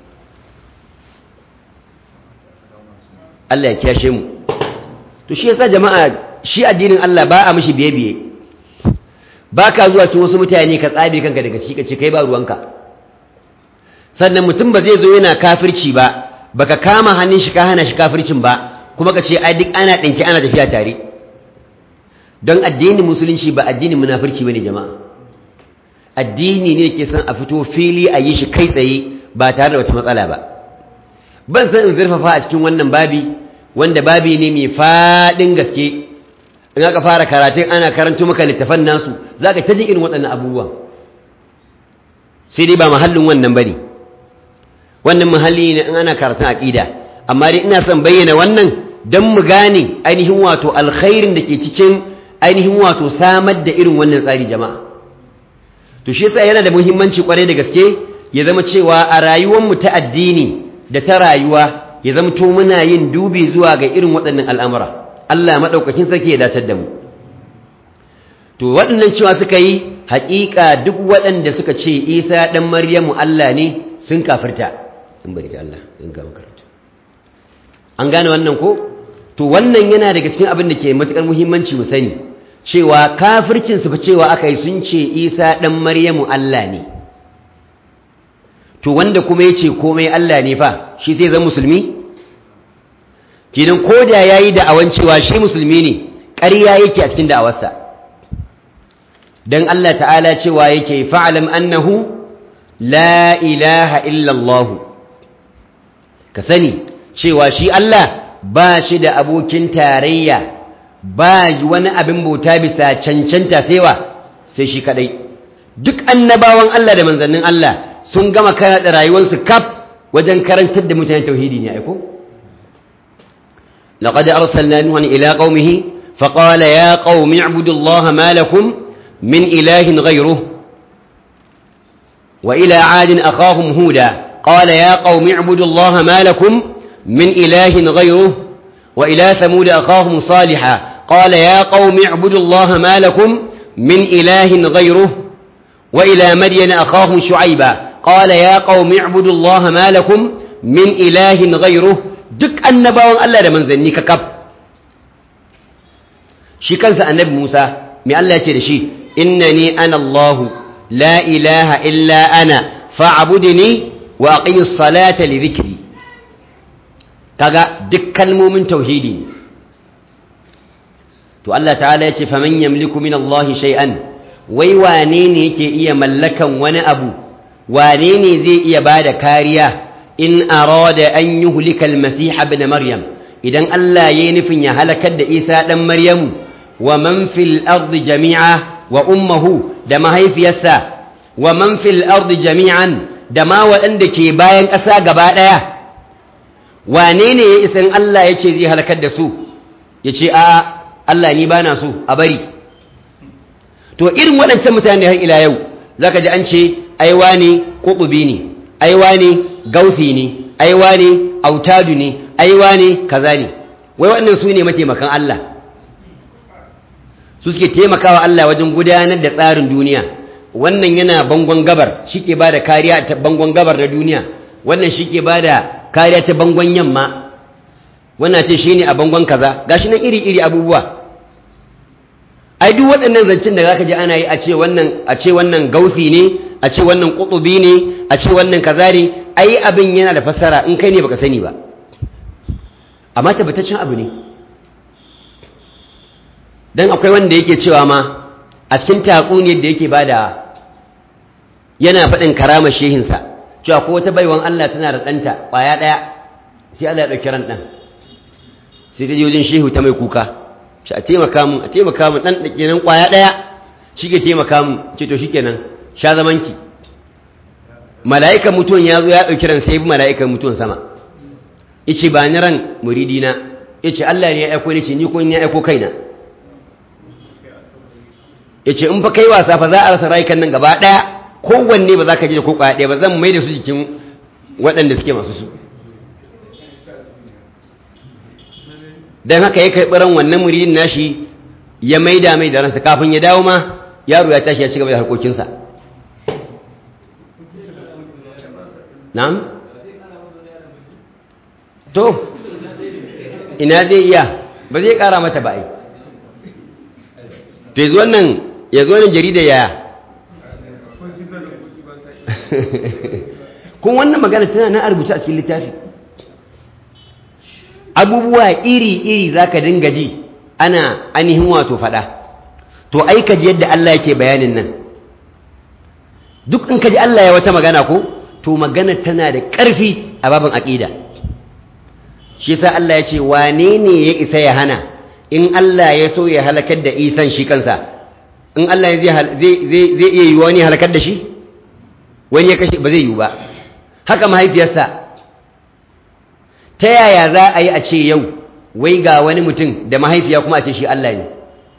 Allah ya kyashe mu to shi yasa jama'a shi addinin Allah ba a mishi biye-biye ba ka zuwa cikin wasu mutane ka tsabe kanka daga ci ka ce kai ba ruwanka sannan mutum ba zai zo yana kafirci ba baka kama hannun shi ka hana shi kafircin ba kuma ka ce ai duk ana ɗinki ana tafiya tare don addinin musulunci ba addinin munafirci bane jama'a addini ne ke san a fito fili a yi shi kai tsaye ba tare da wata matsala ba ban san in zurfafa a cikin wannan babi wanda babi ne mai faɗin gaske in aka fara karatun ana karanto maka littafan nasu za ka ta ji irin waɗannan abubuwan sai dai ba mahallin wannan bane wannan mahalli ne in ana karatun aƙida amma dai ina son bayyana wannan don mu gane ainihin wato alkhairin da ke cikin ainihin wato samar da irin wannan tsari jama'a to shi yasa yana da muhimmanci kwarai da gaske ya zama cewa a rayuwarmu ta addini da ta rayuwa ya zama to muna yin dubi zuwa ga irin waɗannan al'amura Allah maɗaukakin sarki ya dacar da mu to waɗannan cewa suka yi haƙiƙa duk waɗanda suka ce isa ɗan maryamu Allah ne sun kafirta in bari da Allah in ga makaranta an gane wannan ko to wannan yana daga cikin abin da ke matuƙar muhimmanci mu sani cewa kafircin su fa cewa aka yi sun ce isa ɗan maryamu Allah ne to wanda kuma ya ce komai Allah ne fa shi sai zan musulmi kidan ko da ya yi da'awan cewa shi musulmi ne ƙarya yake a cikin da'awarsa don Allah ta'ala cewa yake fa'alam annahu la ilaha illallah ka sani cewa shi Allah ba shi da abokin tarayya ba wani abin bauta bisa cancanta saiwa sai shi kadai duk annabawan Allah da manzannin Allah sun gama da rayuwarsu kaf wajen karantar da mutane tauhidi ne aiko لقد أرسلنا نوحا إلى قومه فقال يا قوم اعبدوا الله ما لكم من إله غيره وإلى عاد أخاهم هودا قال يا قوم اعبدوا الله ما لكم من إله غيره وإلى ثمود أخاهم صالحا قال يا قوم اعبدوا الله ما لكم من إله غيره وإلى مدين أخاهم شعيبا قال يا قوم اعبدوا الله ما لكم من إله غيره duk annabawan Allah da manzanni ka kaf shi kansa annabi Musa mai Allah ya ce da shi innani ana Allah la ilaha illa ana fa'budni wa aqimis salata li dhikri kaga duk kalmomin tauhidi ne to Allah ta'ala ya ce faman yamliku min Allah shay'an wai wane ne yake iya mallakan wani abu wane ne zai iya bada kariya in arada an yuhlika al-masih ibn maryam idan Allah yayi nufin ya halakar da Isa dan Maryamu wa man fil ardi jami'a wa ummuhu da mahaifiyarsa wa man fil ardi jami'an da ma waɗanda ke bayan ƙasa gaba ɗaya wane ne ya isan Allah ya ce zai halakar da su ya ce a Allah ni bana so a bari to irin waɗancan mutane har ila yau zaka ji an ce aiwa ne ƙuɓubi ne aiwa ne gausi ne aiwa ne autadu ne aiwa ne kaza ne wai waɗannan su ne mataimakan Allah su suke taimakawa Allah wajen gudanar da tsarin duniya wannan yana bangon gabar shi ke ba da kariya ta bangon gabar na duniya wannan shi ke ba da kariya ta bangon yamma wannan ce shi ne a bangon kaza gashi nan iri-iri abubuwa ai duk waɗannan zancen da zaka ji ana yi a ce wannan a ce wannan gausi ne a ce wannan qutubi ne a ce wannan kaza ne ai abin yana da fassara in kai ne baka sani ba amma tabbataccen abu ne dan akwai wanda yake cewa ma a cikin taƙuniyar da yake bada yana faɗin karama shehinsa cewa ko wata baiwan Allah tana da ɗanta ƙwaya ɗaya sai Allah ya ɗauki ran ɗan sai ta je wajen shehu ta mai kuka shi a taimaka mun a taimaka mun dan dake nan kwaya daya shi ke taimaka mun ce to shikenan sha zamanki mala'ikan mutuwan ya zo ya ɗauki ran sai bi mala'ikan mutuwan sama yace ba ni ran muridina yace Allah ne ya aiko ni ce ni ko ni ya aiko kaina yace in fa kai wasa fa za a rasa rayukan nan gaba daya kowanne ba za ka ji da ko kwaya daya ba zan mai da su jikin waɗanda suke masu su dan haka ya karɓi ran wannan muridin nashi ya maida mai da ransa kafin ya dawo ma yaro ya tashi ya ci gaba da harkokinsa na'am to ina zai iya ba zai kara mata ba ai to yanzu wannan yanzu wannan jarida yaya kun wannan magana tana na rubuce a cikin littafi abubuwa iri-iri za ka dinga ji ana ainihin wato fada to ai ka ji yadda Allah yake bayanin nan duk in ka ji Allah ya wata magana ko to magana tana da ƙarfi a babin aƙida shi sa Allah ya ce wane ne ya isa ya hana in Allah ya so ya halakar da isan shi kansa in Allah zai iya yi wani halakar da shi wani ya kashe ba zai yi ba haka mahaifiyarsa ta yaya za a yi a ce yau wai ga wani mutum da mahaifiya kuma a ce shi Allah ne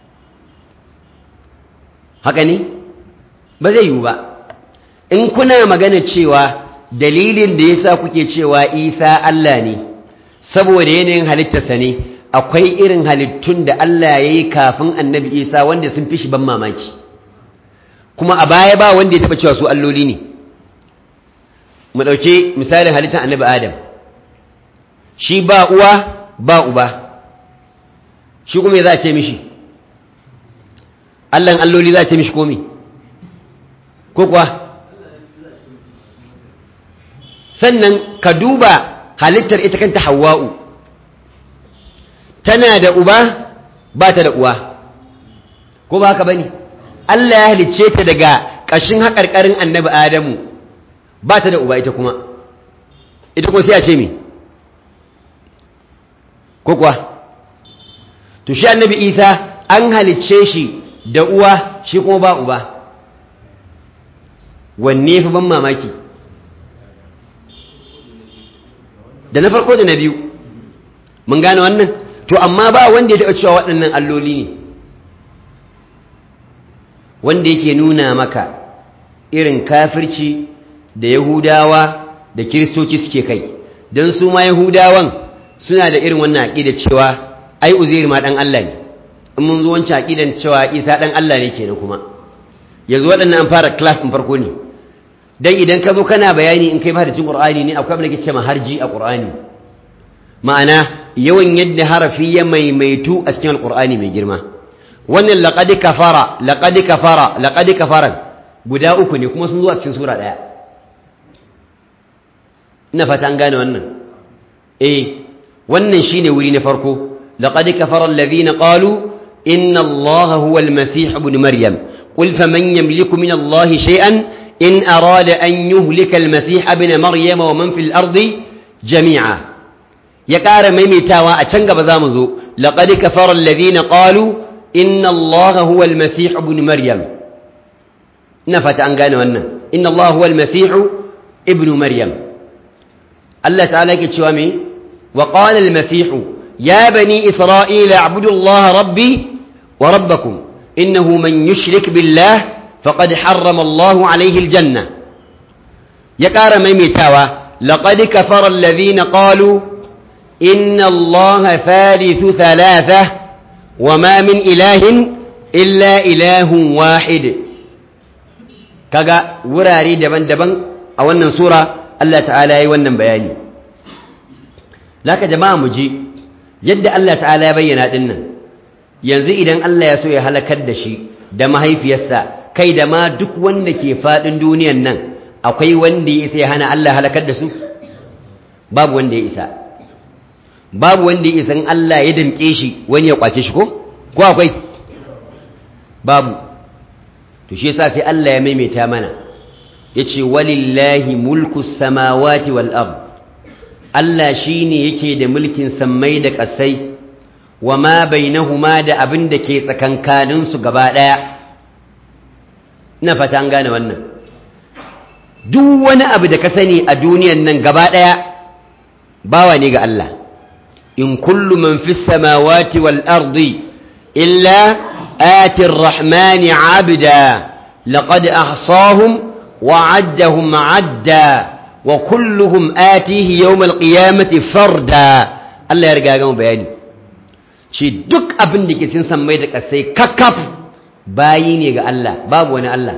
haka ne ba zai yi ba in kuna magana cewa dalilin da yasa kuke cewa Isa Allah ne saboda yanayin halittarsa ne akwai irin halittun da Allah ya yi kafin annabi Isa wanda sun fi shi ban mamaki kuma a baya ba wanda ya taɓa cewa su alloli ne mu ɗauke misalin halittar annabi Adam shi ba uwa ba uba shi kuma za a ce mishi Allahn alloli za a ce mishi komi ko kuwa sannan ka duba halittar ita kanta hawa'u tana da uba ba ta da uwa ko ba haka bane Allah ya halicce ta daga ƙashin haƙarƙarin annabi Adamu ba ta da uba ita kuma ita kuma sai a ce me ko kuwa to shi annabi Isa an halicce shi da uwa shi kuma ba uba wanne fi ban mamaki da na farko da na biyu mun gane wannan to amma ba wanda ya taɓa cewa waɗannan alloli ne wanda yake nuna maka irin kafirci da yahudawa da kiristoci suke kai don su ma yahudawan suna da irin wannan aƙida cewa ai uzair ma ɗan Allah ne in mun zo wancan aƙidan cewa isa ɗan Allah ne kenan kuma yanzu waɗannan an fara class ɗin farko ne dan idan ka zo kana bayani in kai ba da cin ƙur'ani ne akwai abin da ke cewa harji a ƙur'ani ma'ana yawan yadda harafi ya maimaitu a cikin alƙur'ani mai girma wannan laqad kafara laqad kafara laqad kafaran guda uku ne kuma sun zo a cikin sura ɗaya ina fata an gane wannan eh wannan shine wuri na farko laqad kafara alladhina qalu inna allaha huwa almasih ibn maryam qul faman yamliku min allahi shay'an إن أراد أن يهلك المسيح ابن مريم ومن في الأرض جميعا يقار ميميتاوا أتشنق بذامزو لقد كفر الذين قالوا إن الله هو المسيح ابن مريم نفت أن قالوا أنه إن الله هو المسيح ابن مريم الله تعالى كتشوامي وقال المسيح يا بني إسرائيل اعبدوا الله ربي وربكم إنه من يشرك بالله فقد حرم الله عليه الجنة يقار ميميتاوا لقد كفر الذين قالوا إن الله ثالث ثلاثة وما من إله إلا إله واحد كذا وراري دبن دبن أو أن سورة الله تعالى يونن بياني لك جماعة مجي يد الله تعالى يبين هذا yanzu idan Allah ya so ya halakar da shi da mahaifiyarsa kai da ma duk wanda ke faɗin duniyan nan akwai wanda ya isa ya hana Allah halakar da su babu wanda ya isa babu wanda ya isa Allah ya damƙe shi wani ya kwace shi ko ko akwai babu to shi yasa sai Allah ya maimaita mana yace walillahi mulku samawati wal ard Allah shine yake da mulkin sammai da ƙasai wa ma bainahuma da abin da ke tsakankaninsu gaba ɗaya ina fata an gane wannan duk wani abu da ka sani a duniyan nan gaba ɗaya bawa ne ga Allah in kullu man fi samawati wal ardi illa ati rahmani abda laqad ahsahum wa addahum adda wa kulluhum atihi yawmal qiyamati farda Allah ya riga gama bayani shi duk abin da ke cikin sammai da kasai kakkaf bayi ne ga Allah babu wani Allah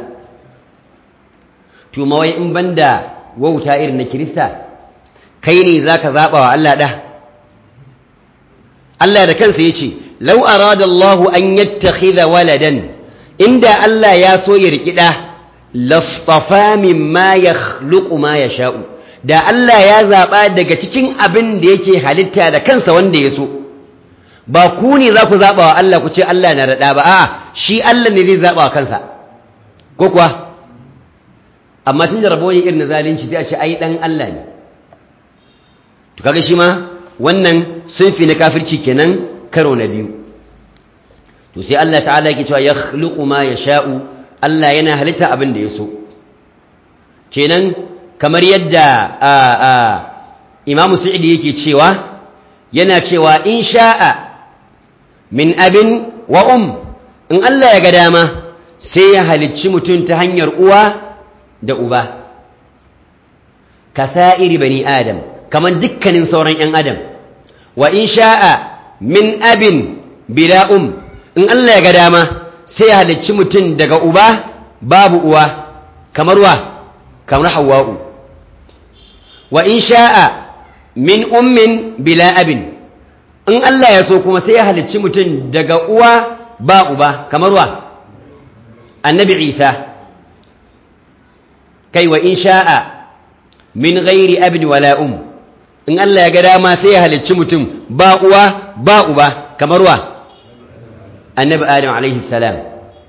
to mawai in banda wauta irin na Kirista kai ne zaka zaba wa Allah da Allah da kansa yace law arada Allah an yattakhidha waladan inda Allah ya so ya riki da lastafa mimma yakhluqu ma yasha'u da Allah ya zaba daga cikin abin da yake halitta da kansa wanda ya so ba ku ne za ku zaɓa wa Allah ku ce Allah na raɗa ba a'a shi Allah ne zai zaɓa wa kansa ko kuwa amma tun da raboyin irin na zalunci sai a ce ai ɗan Allah ne to kaga shi ma wannan sunfi na kafirci kenan karo na biyu to sai Allah ta'ala yake cewa yakhluqu ma yasha'u Allah yana halitta abin da ya so kenan kamar yadda a a Imam Sa'idi yake cewa yana cewa in sha'a min abin wa um in Allah ya ga dama sai ya halicci mutum ta hanyar uwa da uba kasa'iri bani adam kamar dukkanin sauran 'yan adam wa in sha'a min abin bila um in Allah ya ga dama sai ya halicci mutum daga uba babu uwa kamar wa kamar hawa'u wa in sha'a min ummin bila abin in Allah ya so kuma sai ya halicci mutum daga uwa ba uba kamar wa annabi isa kai wa in sha'a min ghairi abin wala um in Allah ya ga dama sai ya halicci mutum ba uwa ba uba kamar wa annabi adam alaihi salam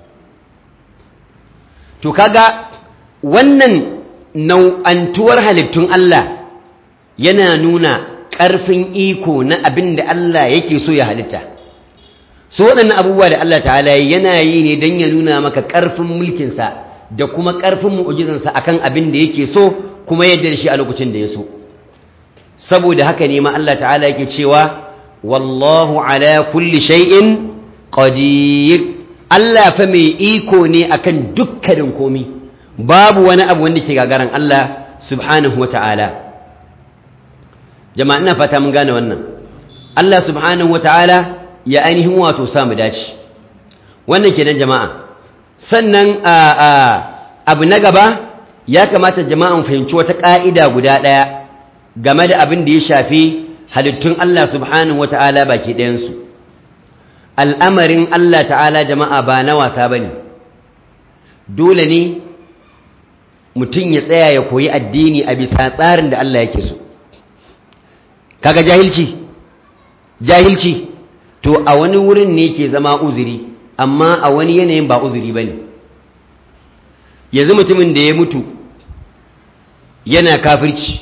to kaga wannan nau'antuwar halittun Allah yana nuna ƙarfin iko na abin da Allah yake so ya halitta so waɗannan abubuwa da Allah ta'ala yana yi ne don ya nuna maka ƙarfin mulkinsa da kuma ƙarfin mu'ujizansa akan abin da yake so kuma yadda da shi a lokacin da ya so saboda haka ne ma Allah ta'ala yake cewa wallahu ala kulli shay'in qadir Allah fa mai iko ne akan dukkanin komi babu wani abu wanda ke gagaran Allah subhanahu wa ta'ala jama'a ina fata mun gane wannan Allah subhanahu wata'ala ya ainihin wato samu dace wannan kenan jama'a sannan a a abu na gaba ya kamata jama'a mu fahimci wata ka'ida guda daya game da abin da ya shafi halittun Allah subhanahu wata'ala baki ɗayan su al'amarin Allah ta'ala jama'a ba na wasa bane dole ne mutum ya tsaya ya koyi addini a bisa tsarin da Allah yake so kaga jahilci jahilci to a wani wurin ne ke zama uzuri amma a wani yanayin ba uzuri bane yanzu mutumin da ya mutu yana kafirci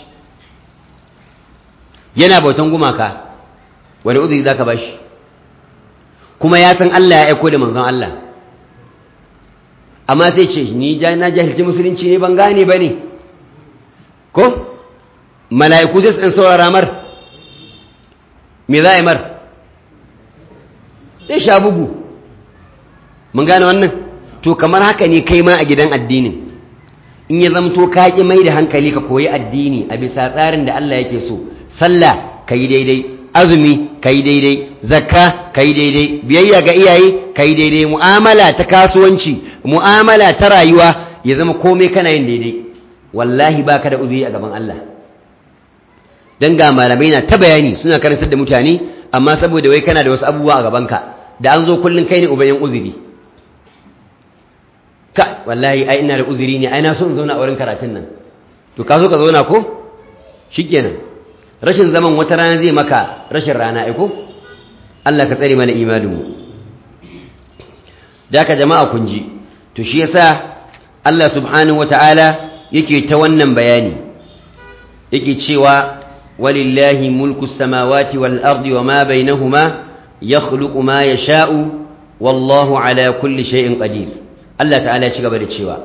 yana bautan gumaka wani uzuri zaka bashi kuma ya san Allah ya aiko da manzon Allah amma sai ce ni na jahilci musulunci ne ban gane bane ko mala'iku sai su saurara mar me za a yi mar zai sha bugu mun gane wannan to kamar haka ne kai ma a gidan addinin in ya zamto ka ƙi mai da hankali ka koyi addini a bisa tsarin da Allah yake so sallah ka yi daidai azumi ka yi daidai zakka ka yi daidai biyayya ga iyaye ka yi daidai mu'amala ta kasuwanci mu'amala ta rayuwa ya zama komai kana yin daidai wallahi baka da uzuri a gaban Allah dan ga malamai na ta bayani suna karantar da mutane amma saboda wai kana da wasu abubuwa a gabanka da an zo kullun kai ne ubayen uzuri ka wallahi ai ina da uzuri ne ai na so in zauna a wurin karatun nan to ka so ka zauna ko shikenan rashin zaman wata rana zai maka rashin rana ai ko Allah ka tsare mana imanin mu da ka jama'a kun ji to shi yasa Allah subhanahu wataala yake ta wannan bayani yake cewa ولله ملك السماوات والأرض وما بينهما yakhluqu ma yasha'u wallahu ala kulli shay'in qadir Allah ta'ala ya ci gaba da cewa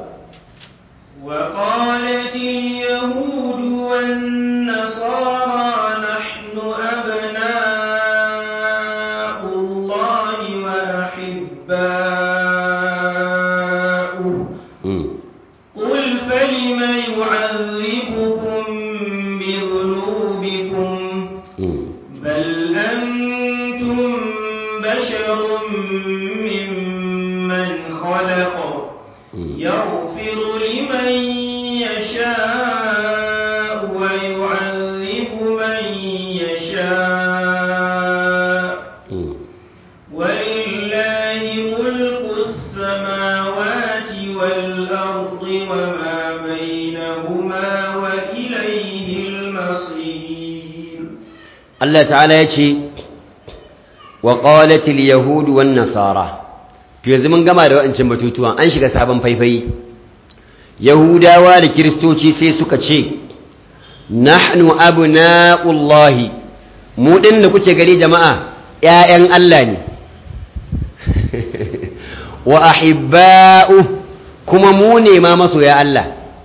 وقالت اليهود والنصارى نحن أبناء الله وأحباؤه mm. قل فلم يعذبكم بذنوبكم mm. بل أنتم بشر ممن خلق mm. يغفر لمن يشاء ويعذب من يشاء mm. ولله ملك السماوات والأرض وما بينهما وإليه المصير Allah ta'ala ya ce wa qalatil yahudu wan nasara to yanzu mun gama da wa'ancin batutuwan an shiga sabon faifai yahudawa da kiristoci sai suka ce nahnu abna'ullahi mu din da kuke gari jama'a ƴaƴan Allah ne wa ahibba'u kuma mu ne ma masoya Allah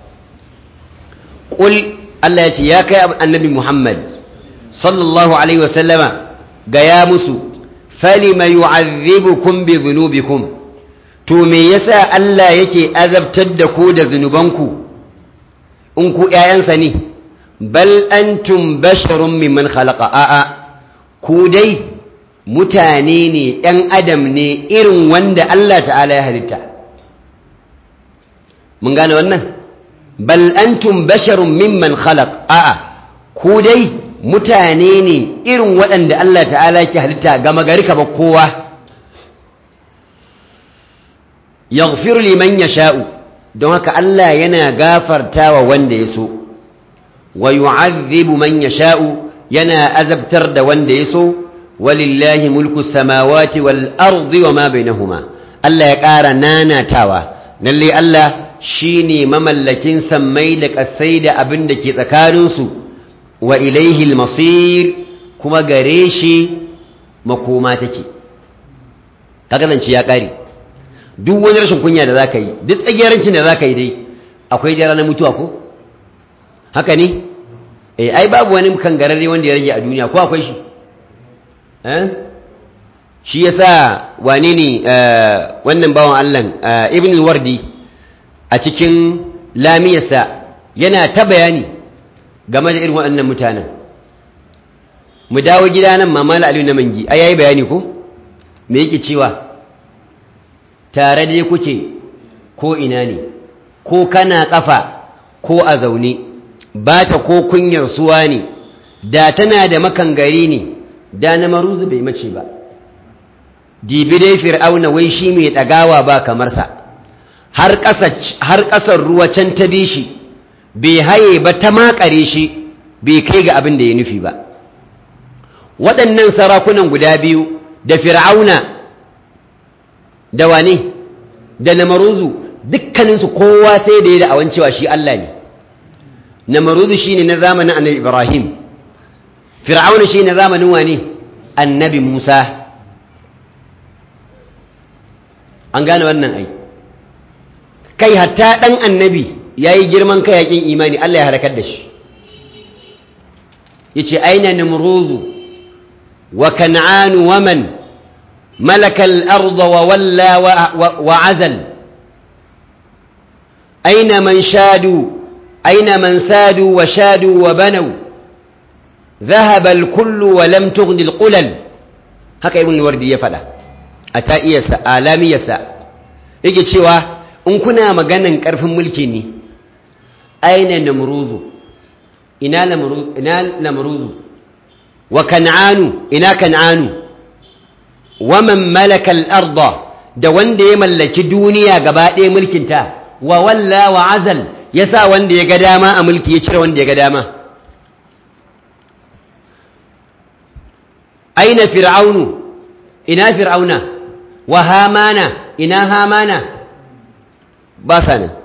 qul Allah ya ce ya kai annabi Muhammad sallallahu alaihi wasallama gaya musu falima yu'adhibukum bi dhunubikum to me yasa Allah yake azabtar da ku da zunubanku in ku ƴaƴansa ne bal antum basharun mimman khalaqa a'a ku dai mutane ne ƴan adam ne irin wanda Allah ta'ala ya halitta mun gane wannan bal antum basharun mimman khalaq a'a ku dai mutane ne irin waɗanda Allah ta'ala ke halitta gama gari ka ba kowa yaghfiru liman yasha'u don haka Allah yana gafartawa wanda ya so wa yu'adhibu man yasha'u yana azabtar da wanda ya so walillahi mulku samawati wal ardi wa ma bainahuma Allah ya ƙara nanatawa lalle Allah shine mamallakin sammai da ƙasai da abin da ke tsakaninsu wa ilaihi masir kuma gare shi makoma take kaga zance ya ƙare duk wani rashin kunya da zaka yi duk tsagiyarancin da zaka yi dai akwai jara na mutuwa ko haka ne eh ai babu wani kangararre wanda ya rage a duniya ko akwai shi eh shi yasa wane ne wannan bawan Allah ibn al-wardi a cikin lamiyarsa yana ta bayani game da irin waɗannan mutanen mu dawo gida nan mamala aliyu na mangi ai yayi bayani ko me yake cewa tare dai kuke ko ina ne ko kana kafa ko a zaune ba ta ko kunyar suwa ne da tana da makangari ne da na maruzu bai mace ba dibi dai fir'auna wai shi mai ɗagawa ba kamar sa har ƙasar ruwa can ta bi shi bai haye ba ta makare shi bai kai ga abin da ya nufi ba waɗannan sarakunan guda biyu da fir'auna da wane da namaruzu dukkaninsu kowa sai da ya da awan cewa shi Allah ne namaruzu shi ne na zamanin annabi ibrahim fir'auna shi na zamanin wane annabi musa an gane wannan ai kai hatta ɗan annabi ya yi girman kai yakin imani Allah ya harakar da shi ya ce aina nimruzu wa kan'anu wa man malakal arda wa walla wa azal aina man shadu aina man sadu wa shadu wa banau ذهب الكل ولم تغن القلل haka ibn wardi ya fada a ta'iyarsa alamiyarsa yake cewa in kuna maganan karfin mulki ne aina namruzu ina namruzu ina namruzu wa kan'anu ina kan'anu wa man malaka al-arda da wanda ya mallaki duniya gaba ɗaya mulkinta wa walla wa azal yasa wanda ya ga dama a mulki ya cire wanda ya ga dama aina fir'aunu ina fir'auna wa hamana ina hamana ba sa nan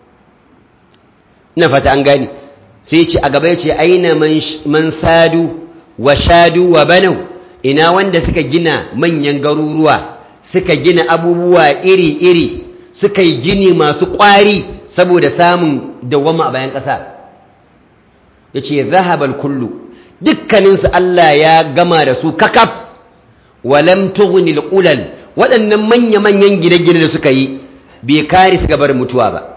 ina fata an gani sai ce a gaba ya ce aina man sadu wa shadu wa banau ina wanda suka gina manyan garuruwa suka gina abubuwa iri-iri suka yi gini masu ƙwari saboda samun dawama a bayan ƙasa ya ce zahabal kullu dukkaninsu Allah ya gama da su kakaf walam tughni alqulal waɗannan manya-manyan gine-gine da suka yi bai kare su gabar mutuwa ba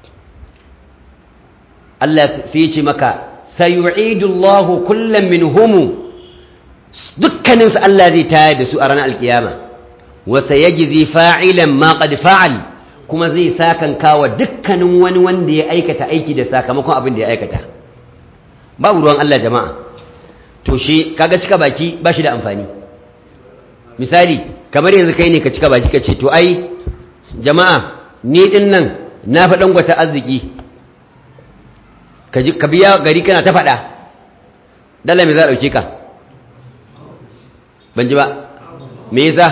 Allah sai ya ce maka sayu'idu Allahu kullam minhum dukkaninsu Allah zai tayar da su a ranar alkiyama wa sayajzi fa'ilan ma qad fa'al kuma zai sakan kawa dukkanin wani wanda ya aikata aiki da sakamakon abin da ya aikata babu ruwan Allah jama'a to shi kaga cika baki ba shi da amfani misali kamar yanzu kai ne ka cika baki ka ce to ai jama'a ni din nan na fa dangwata arziki ka biya gari kana ta faɗa dala me za a ɗauke ka ban ji ba me yasa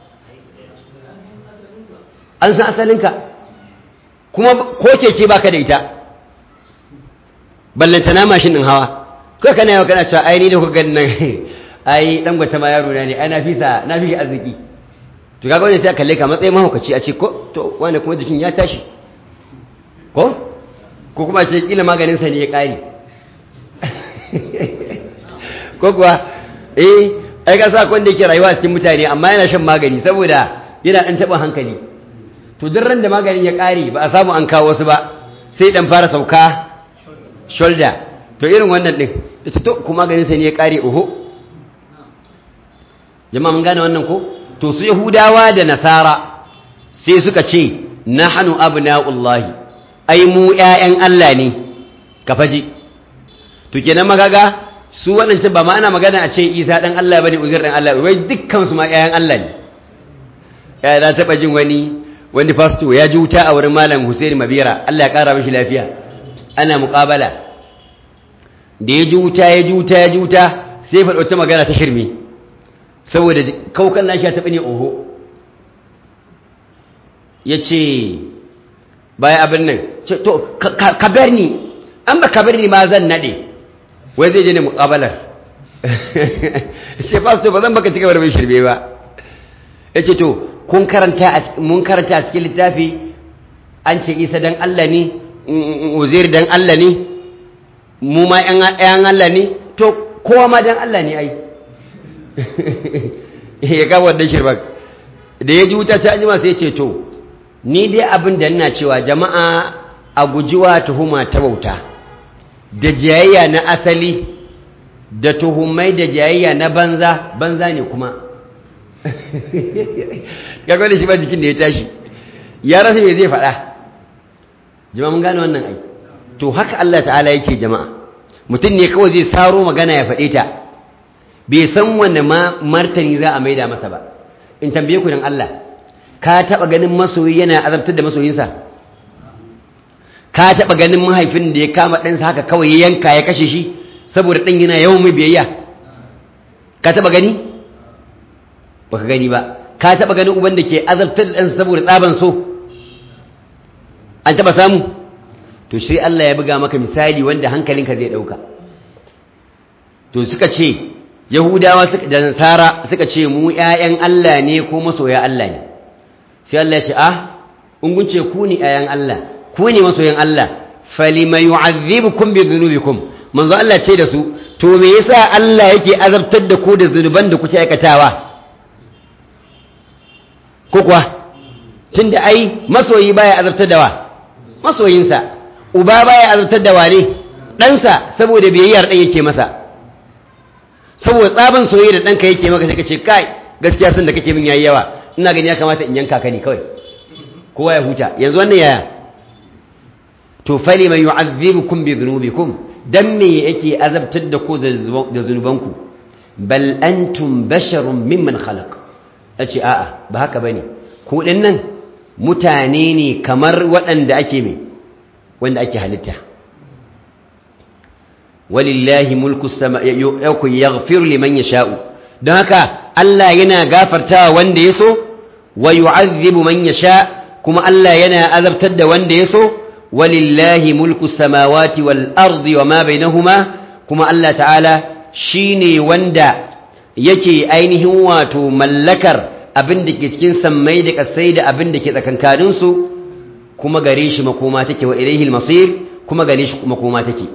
an san asalinka kuma ko keke baka da ita ballantana mashin ɗin hawa kai kana yawa kana cewa ai ni da kuka ganin nan ai dan gwata ma yaro na ne ai na fi sa na fi arziki to kaga wani sai kalle ka matsayin mahaukaci a ce ko to wani kuma jikin ya tashi ko ko kuma ce kila maganin sa ne ya kare ko kuwa eh ai ka sa kwanda yake rayuwa cikin mutane amma yana shan magani saboda yana dan taba hankali to duk ran da maganin ya kare ba a samu an kawo wasu ba sai dan fara sauka shoulder to irin wannan din ita to kuma ganin sai ne ya kare oho jama'a mun gane wannan ko to su yahudawa da nasara sai suka ce nahnu abna'ullahi ai mu ƴaƴan Allah ne ka faji to kenan magaga su waɗancan ba ma ana magana a ce Isa dan Allah bane Uzair dan Allah wai dukkan su ma ƴaƴan Allah ne ya da taba jin wani wani pastor ya ji wuta a wurin malam Hussein Mabira Allah ya kara mishi lafiya ana muqabala da ya ji wuta ya ji wuta ya ji wuta sai faɗo ta magana ta shirme saboda kaukan nashi ya taɓa ne oho ya ce bayan abin nan to ka bar ni an ba ka bar ni ma zan naɗe wai zai je ne muƙabalar ce pastor ba zan baka cika bar mai shirme ba ya ce to kun karanta mun karanta a cikin littafi an ce isa dan Allah ne uzair dan Allah ne mu ma ‘yan Allah ne to kowa ma dan Allah ne ai ya kawo wadda shirbak da ya ji wuta ta anjima sai ce to ni dai abin da ina cewa jama'a a gujiwa tuhuma ta bauta da jayayya na asali da tuhumai da jayayya na banza banza ne kuma kaga da shi ba jikin da ya tashi ya rasa me zai faɗa jama'a mun gane wannan ai to haka Allah ta'ala yake jama'a mutum ne kawai zai saro magana ya faɗe ta bai san wanne ma martani za a maida masa ba in tambaye ku dan Allah ka taɓa ganin masoyi yana azabtar da masoyinsa ka taɓa ganin mahaifin da ya kama ɗansa haka kawai ya yanka ya kashe shi saboda ɗan yana yawan mai biyayya ka taɓa gani ba ka gani ba ka taɓa ganin uban da ke azabtar da ɗansa saboda tsaban so an taɓa samu to sai Allah ya buga maka misali wanda hankalinka zai dauka to suka ce yahudawa da nasara suka ce mu ƴaƴan Allah ne ko masoya Allah ne sai Allah ya ce ah in kun ce ku ne ƴaƴan Allah ku ne masoyan Allah falima yu'adhibukum bi dhunubikum manzo Allah ce da su to me yasa Allah yake azabtar da ku da zunuban da kuke aikatawa ko kuwa tunda ai masoyi baya azabtar da wa masoyinsa uba baya azabtar da wane ɗansa saboda biyayyar ɗan yake masa saboda tsaban soyayya da ɗanka yake maka sai ka ce kai gaskiya sun da kake min yayi yawa ina gani ya kamata in yanka ka ne kawai kowa ya huta yanzu wannan yaya to fali man yu'azzibukum bi dhunubikum dan me yake azabtar da ku da zunubanku bal antum basharun mimman khalaq ace a'a ba haka bane ku nan mutane ne kamar waɗanda ake mai wanda ake halitta walillahi mulku sama yakun yaghfiru liman yasha'u don haka Allah yana gafartawa wanda yaso wa yu'adhibu man yasha kuma Allah yana azabtar da wanda yaso walillahi mulku samawati wal ardi wama bainahuma kuma Allah ta'ala shine wanda yake ainihin wato mallakar abin da ke cikin sammai da kasai da abin da ke tsakankaninsu kuma gare shi makoma take wa ilaihil masir kuma gare shi makoma take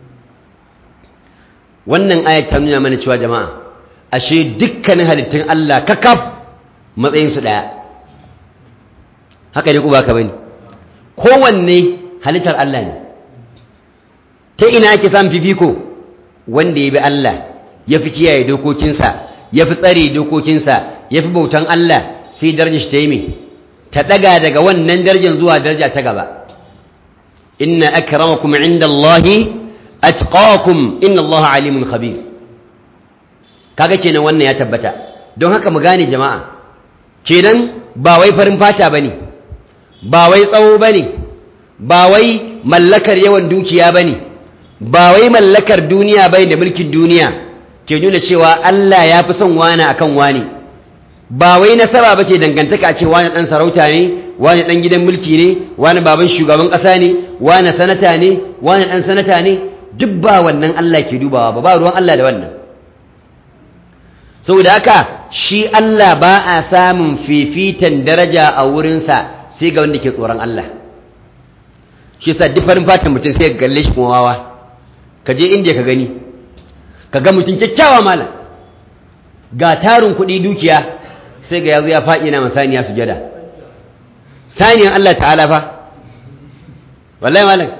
wannan ayat ta nuna mana cewa jama'a ashe dukkanin halittun Allah kakaf matsayinsu ɗaya haka ne ku baka bane kowanne halittar Allah ne ta ina ake samun fifiko wanda ya bi Allah ya fi kiyaye dokokinsa ya fi tsare dokokinsa ya fi bautan Allah sai darajar shi ta yi mai ta ɗaga daga wannan darajar zuwa daraja ta gaba inna akramakum inda Allahi atqakum inna Allah alimun khabir kaga kenan wannan ya tabbata don haka mu gane jama'a kenan ba wai farin fata bane ba wai tsawo bane ba wai mallakar yawan dukiya bane ba wai mallakar duniya bane da mulkin duniya ke nuna cewa Allah ya fi son wani akan wani ba wai nasara bace dangantaka a ce wani dan sarauta ne wani dan gidan mulki ne wani baban shugaban kasa ne wani sanata ne wani dan sanata ne duk ba wannan Allah ke dubawa ba ba ruwan Allah da wannan saboda haka shi Allah ba a samun fifitan daraja a wurinsa sai ga wanda ke tsoron Allah shi sa duk farin fatan mutum sai ga galle shi kuma wawa ka je inda ka gani ka ga mutum kyakkyawa malam ga tarin kuɗi dukiya sai ga yazo ya faɗi na masaniya sujada saniyan Allah ta'ala fa wallahi malam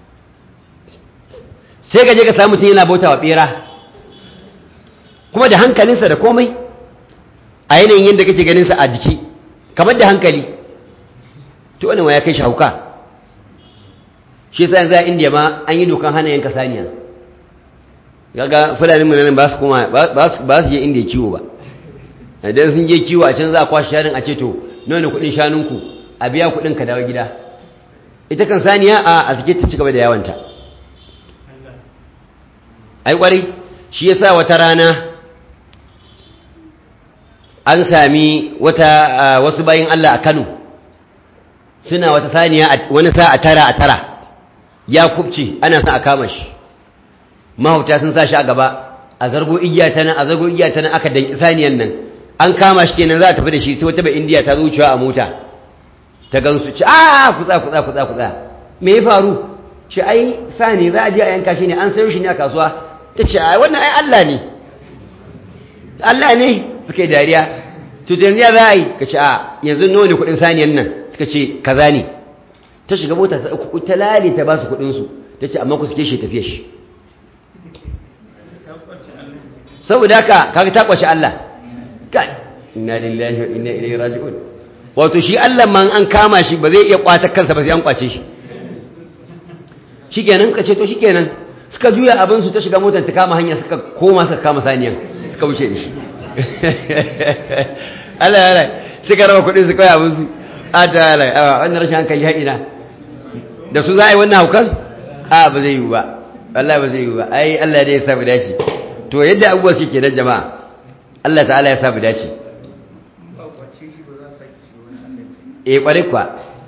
sai ka je ka samu mutum yana bauta wa bera kuma da hankalinsa da komai a yanayin yadda kake ganinsa a jiki kamar da hankali to wani ya kai shi hauka shi sa yanzu a indiya ma an yi dokan hana yanka saniya gaga fulanin mu nan ba su kuma ba su je indiya kiwo ba idan sun je kiwo a can za a kwashe shanun a ce to nawa ne kudin shanunku a biya kudin ka dawo gida ita kan saniya a a suke ta cigaba da yawanta ai kwarai shi yasa wata rana an sami wata wasu bayin Allah a Kano suna wata saniya wani sa a tara a tara ya kubce ana sa a kama shi mahauta sun sa shi a gaba a zargo igiya ta nan a zargo igiya ta nan aka danki saniyan nan an kama shi kenan za a tafi da shi sai wata bai indiya ta zuciya a mota ta gansu ci a kutsa kutsa kutsa kutsa me ya faru ci ai sani za a je a yanka shi ne an sayo shi ne a kasuwa ta ce ai wannan ai Allah ne Allah ne suka yi dariya to yanzu ya za a yi ka ce a yanzu nawa ne kudin saniyan nan suka ce kaza ne ta shiga mota ta uku ta lale ta ba su kudinsu ta ce amma ku suke shi tafiye shi saboda haka kaga ta kwace Allah kai inna lillahi wa inna ilaihi raji'un wato shi Allah man an kama shi ba zai iya kwata kansa ba sai an kwace shi shikenan ka ce to shikenan suka juya abin su ta shiga motar ta kama hanya suka koma suka kama saniyan suka wuce da shi Allah ya rai suka raba kudin su kawai abin su a ta rai a wannan rashin hankali haɗina da su za a yi wannan haukan a ba zai yi ba Allah ba zai yi ba ai Allah dai ya samu dace to yadda abubuwa suke kenan jama'a Allah ta'ala ya samu dace eh kwarai kwa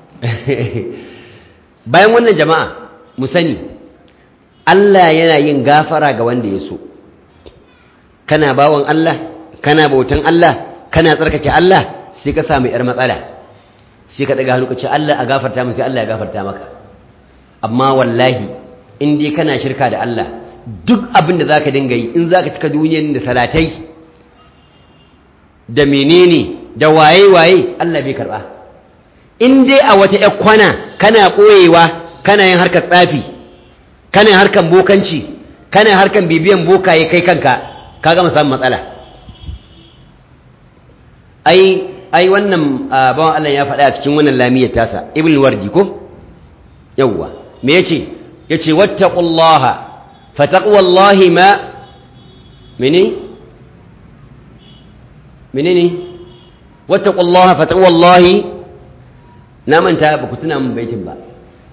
bayan wannan jama'a mu sani Allah yana yin gafara ga wanda ya so kana bawan Allah kana bautan Allah kana tsarkake Allah sai ka samu yar matsala sai ka daga hannu ka ce Allah a gafarta mu sai Allah ya gafarta maka amma wallahi in dai kana shirka da Allah duk abin da zaka dinga yi in zaka cika duniyar da salatai da menene da waye waye Allah bai karba in dai a wata ƴar kwana kana koyewa kana yin harkar tsafi kana yin harkar bokanci kana yin harkar bibiyan bokaye kai kanka ka gama samun matsala ai ai wannan bawan Allah ya faɗa a cikin wannan lamiyar tasa ibn wardi ko yawwa me yace yace wattaqullaha fataqwallahi ma mene menene wattaqullaha fataqwallahi na manta ba ku tuna min baitin ba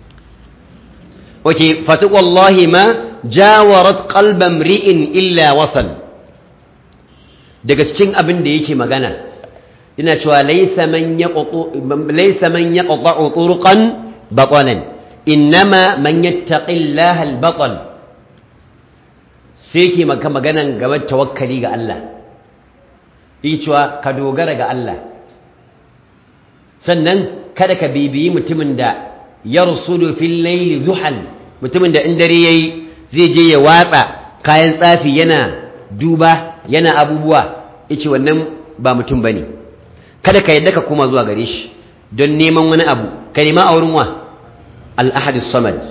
oke fataqwallahi ma jawarat qalba mri'in illa wasal daga cikin abin da yake magana ina cewa laysa man yaqtu laysa man yaqta'u turqan batalan innama man yattaqillaha al-batal sai ke maka maganan gaban tawakkali ga Allah yi cewa ka dogara ga Allah sannan kada ka bibiyi mutumin da ya rusulu fil laili zuhal mutumin da in dare yayi zai je ya watsa kayan tsafi yana duba yana abubuwa yace wannan ba mutum bane kada ka yadda ka koma zuwa gare shi don neman wani abu ka nema a wurin wa al-ahad as-samad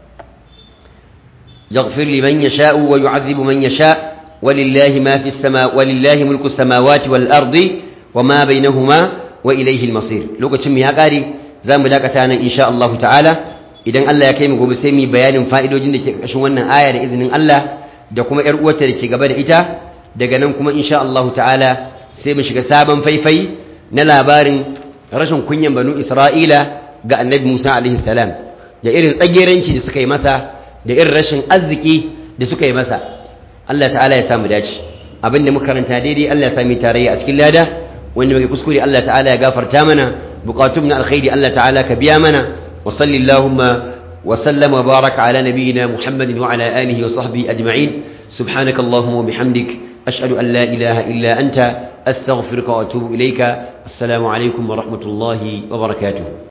yaghfir liman yasha'u wa yu'adhibu man yasha' walillahi ma fi as-sama walillahi mulku as-samawati wal ardi wama bainahuma wa ilayhi al-masir lokacin mu ya kare zamu dakata nan insha Allah ta'ala idan Allah ya kai mu gobe sai mu bayanin fa'idojin da ke ƙarshen wannan aya da izinin Allah da kuma ƴar uwarta da ke gaba da ita daga nan kuma insha Allah ta'ala sai mu shiga sabon faifai na labarin rashin kunyan banu Isra'ila ga annabi Musa alaihi salam da irin tsageranci da suka yi masa da irin rashin arziki da suka yi masa Allah ta'ala ya samu dace abinda muka karanta daidai Allah ya sami tarayya a cikin lada wanda muke kuskure Allah ta'ala ya gafarta mana bukatun na alkhairi Allah ta'ala ka biya mana وصل اللهم وسلم وبارك على نبينا محمد وعلى آله وصحبه أجمعين سبحانك اللهم وبحمدك أشهد أن لا إله إلا أنت أستغفرك وأتوب إليك السلام عليكم ورحمة الله وبركاته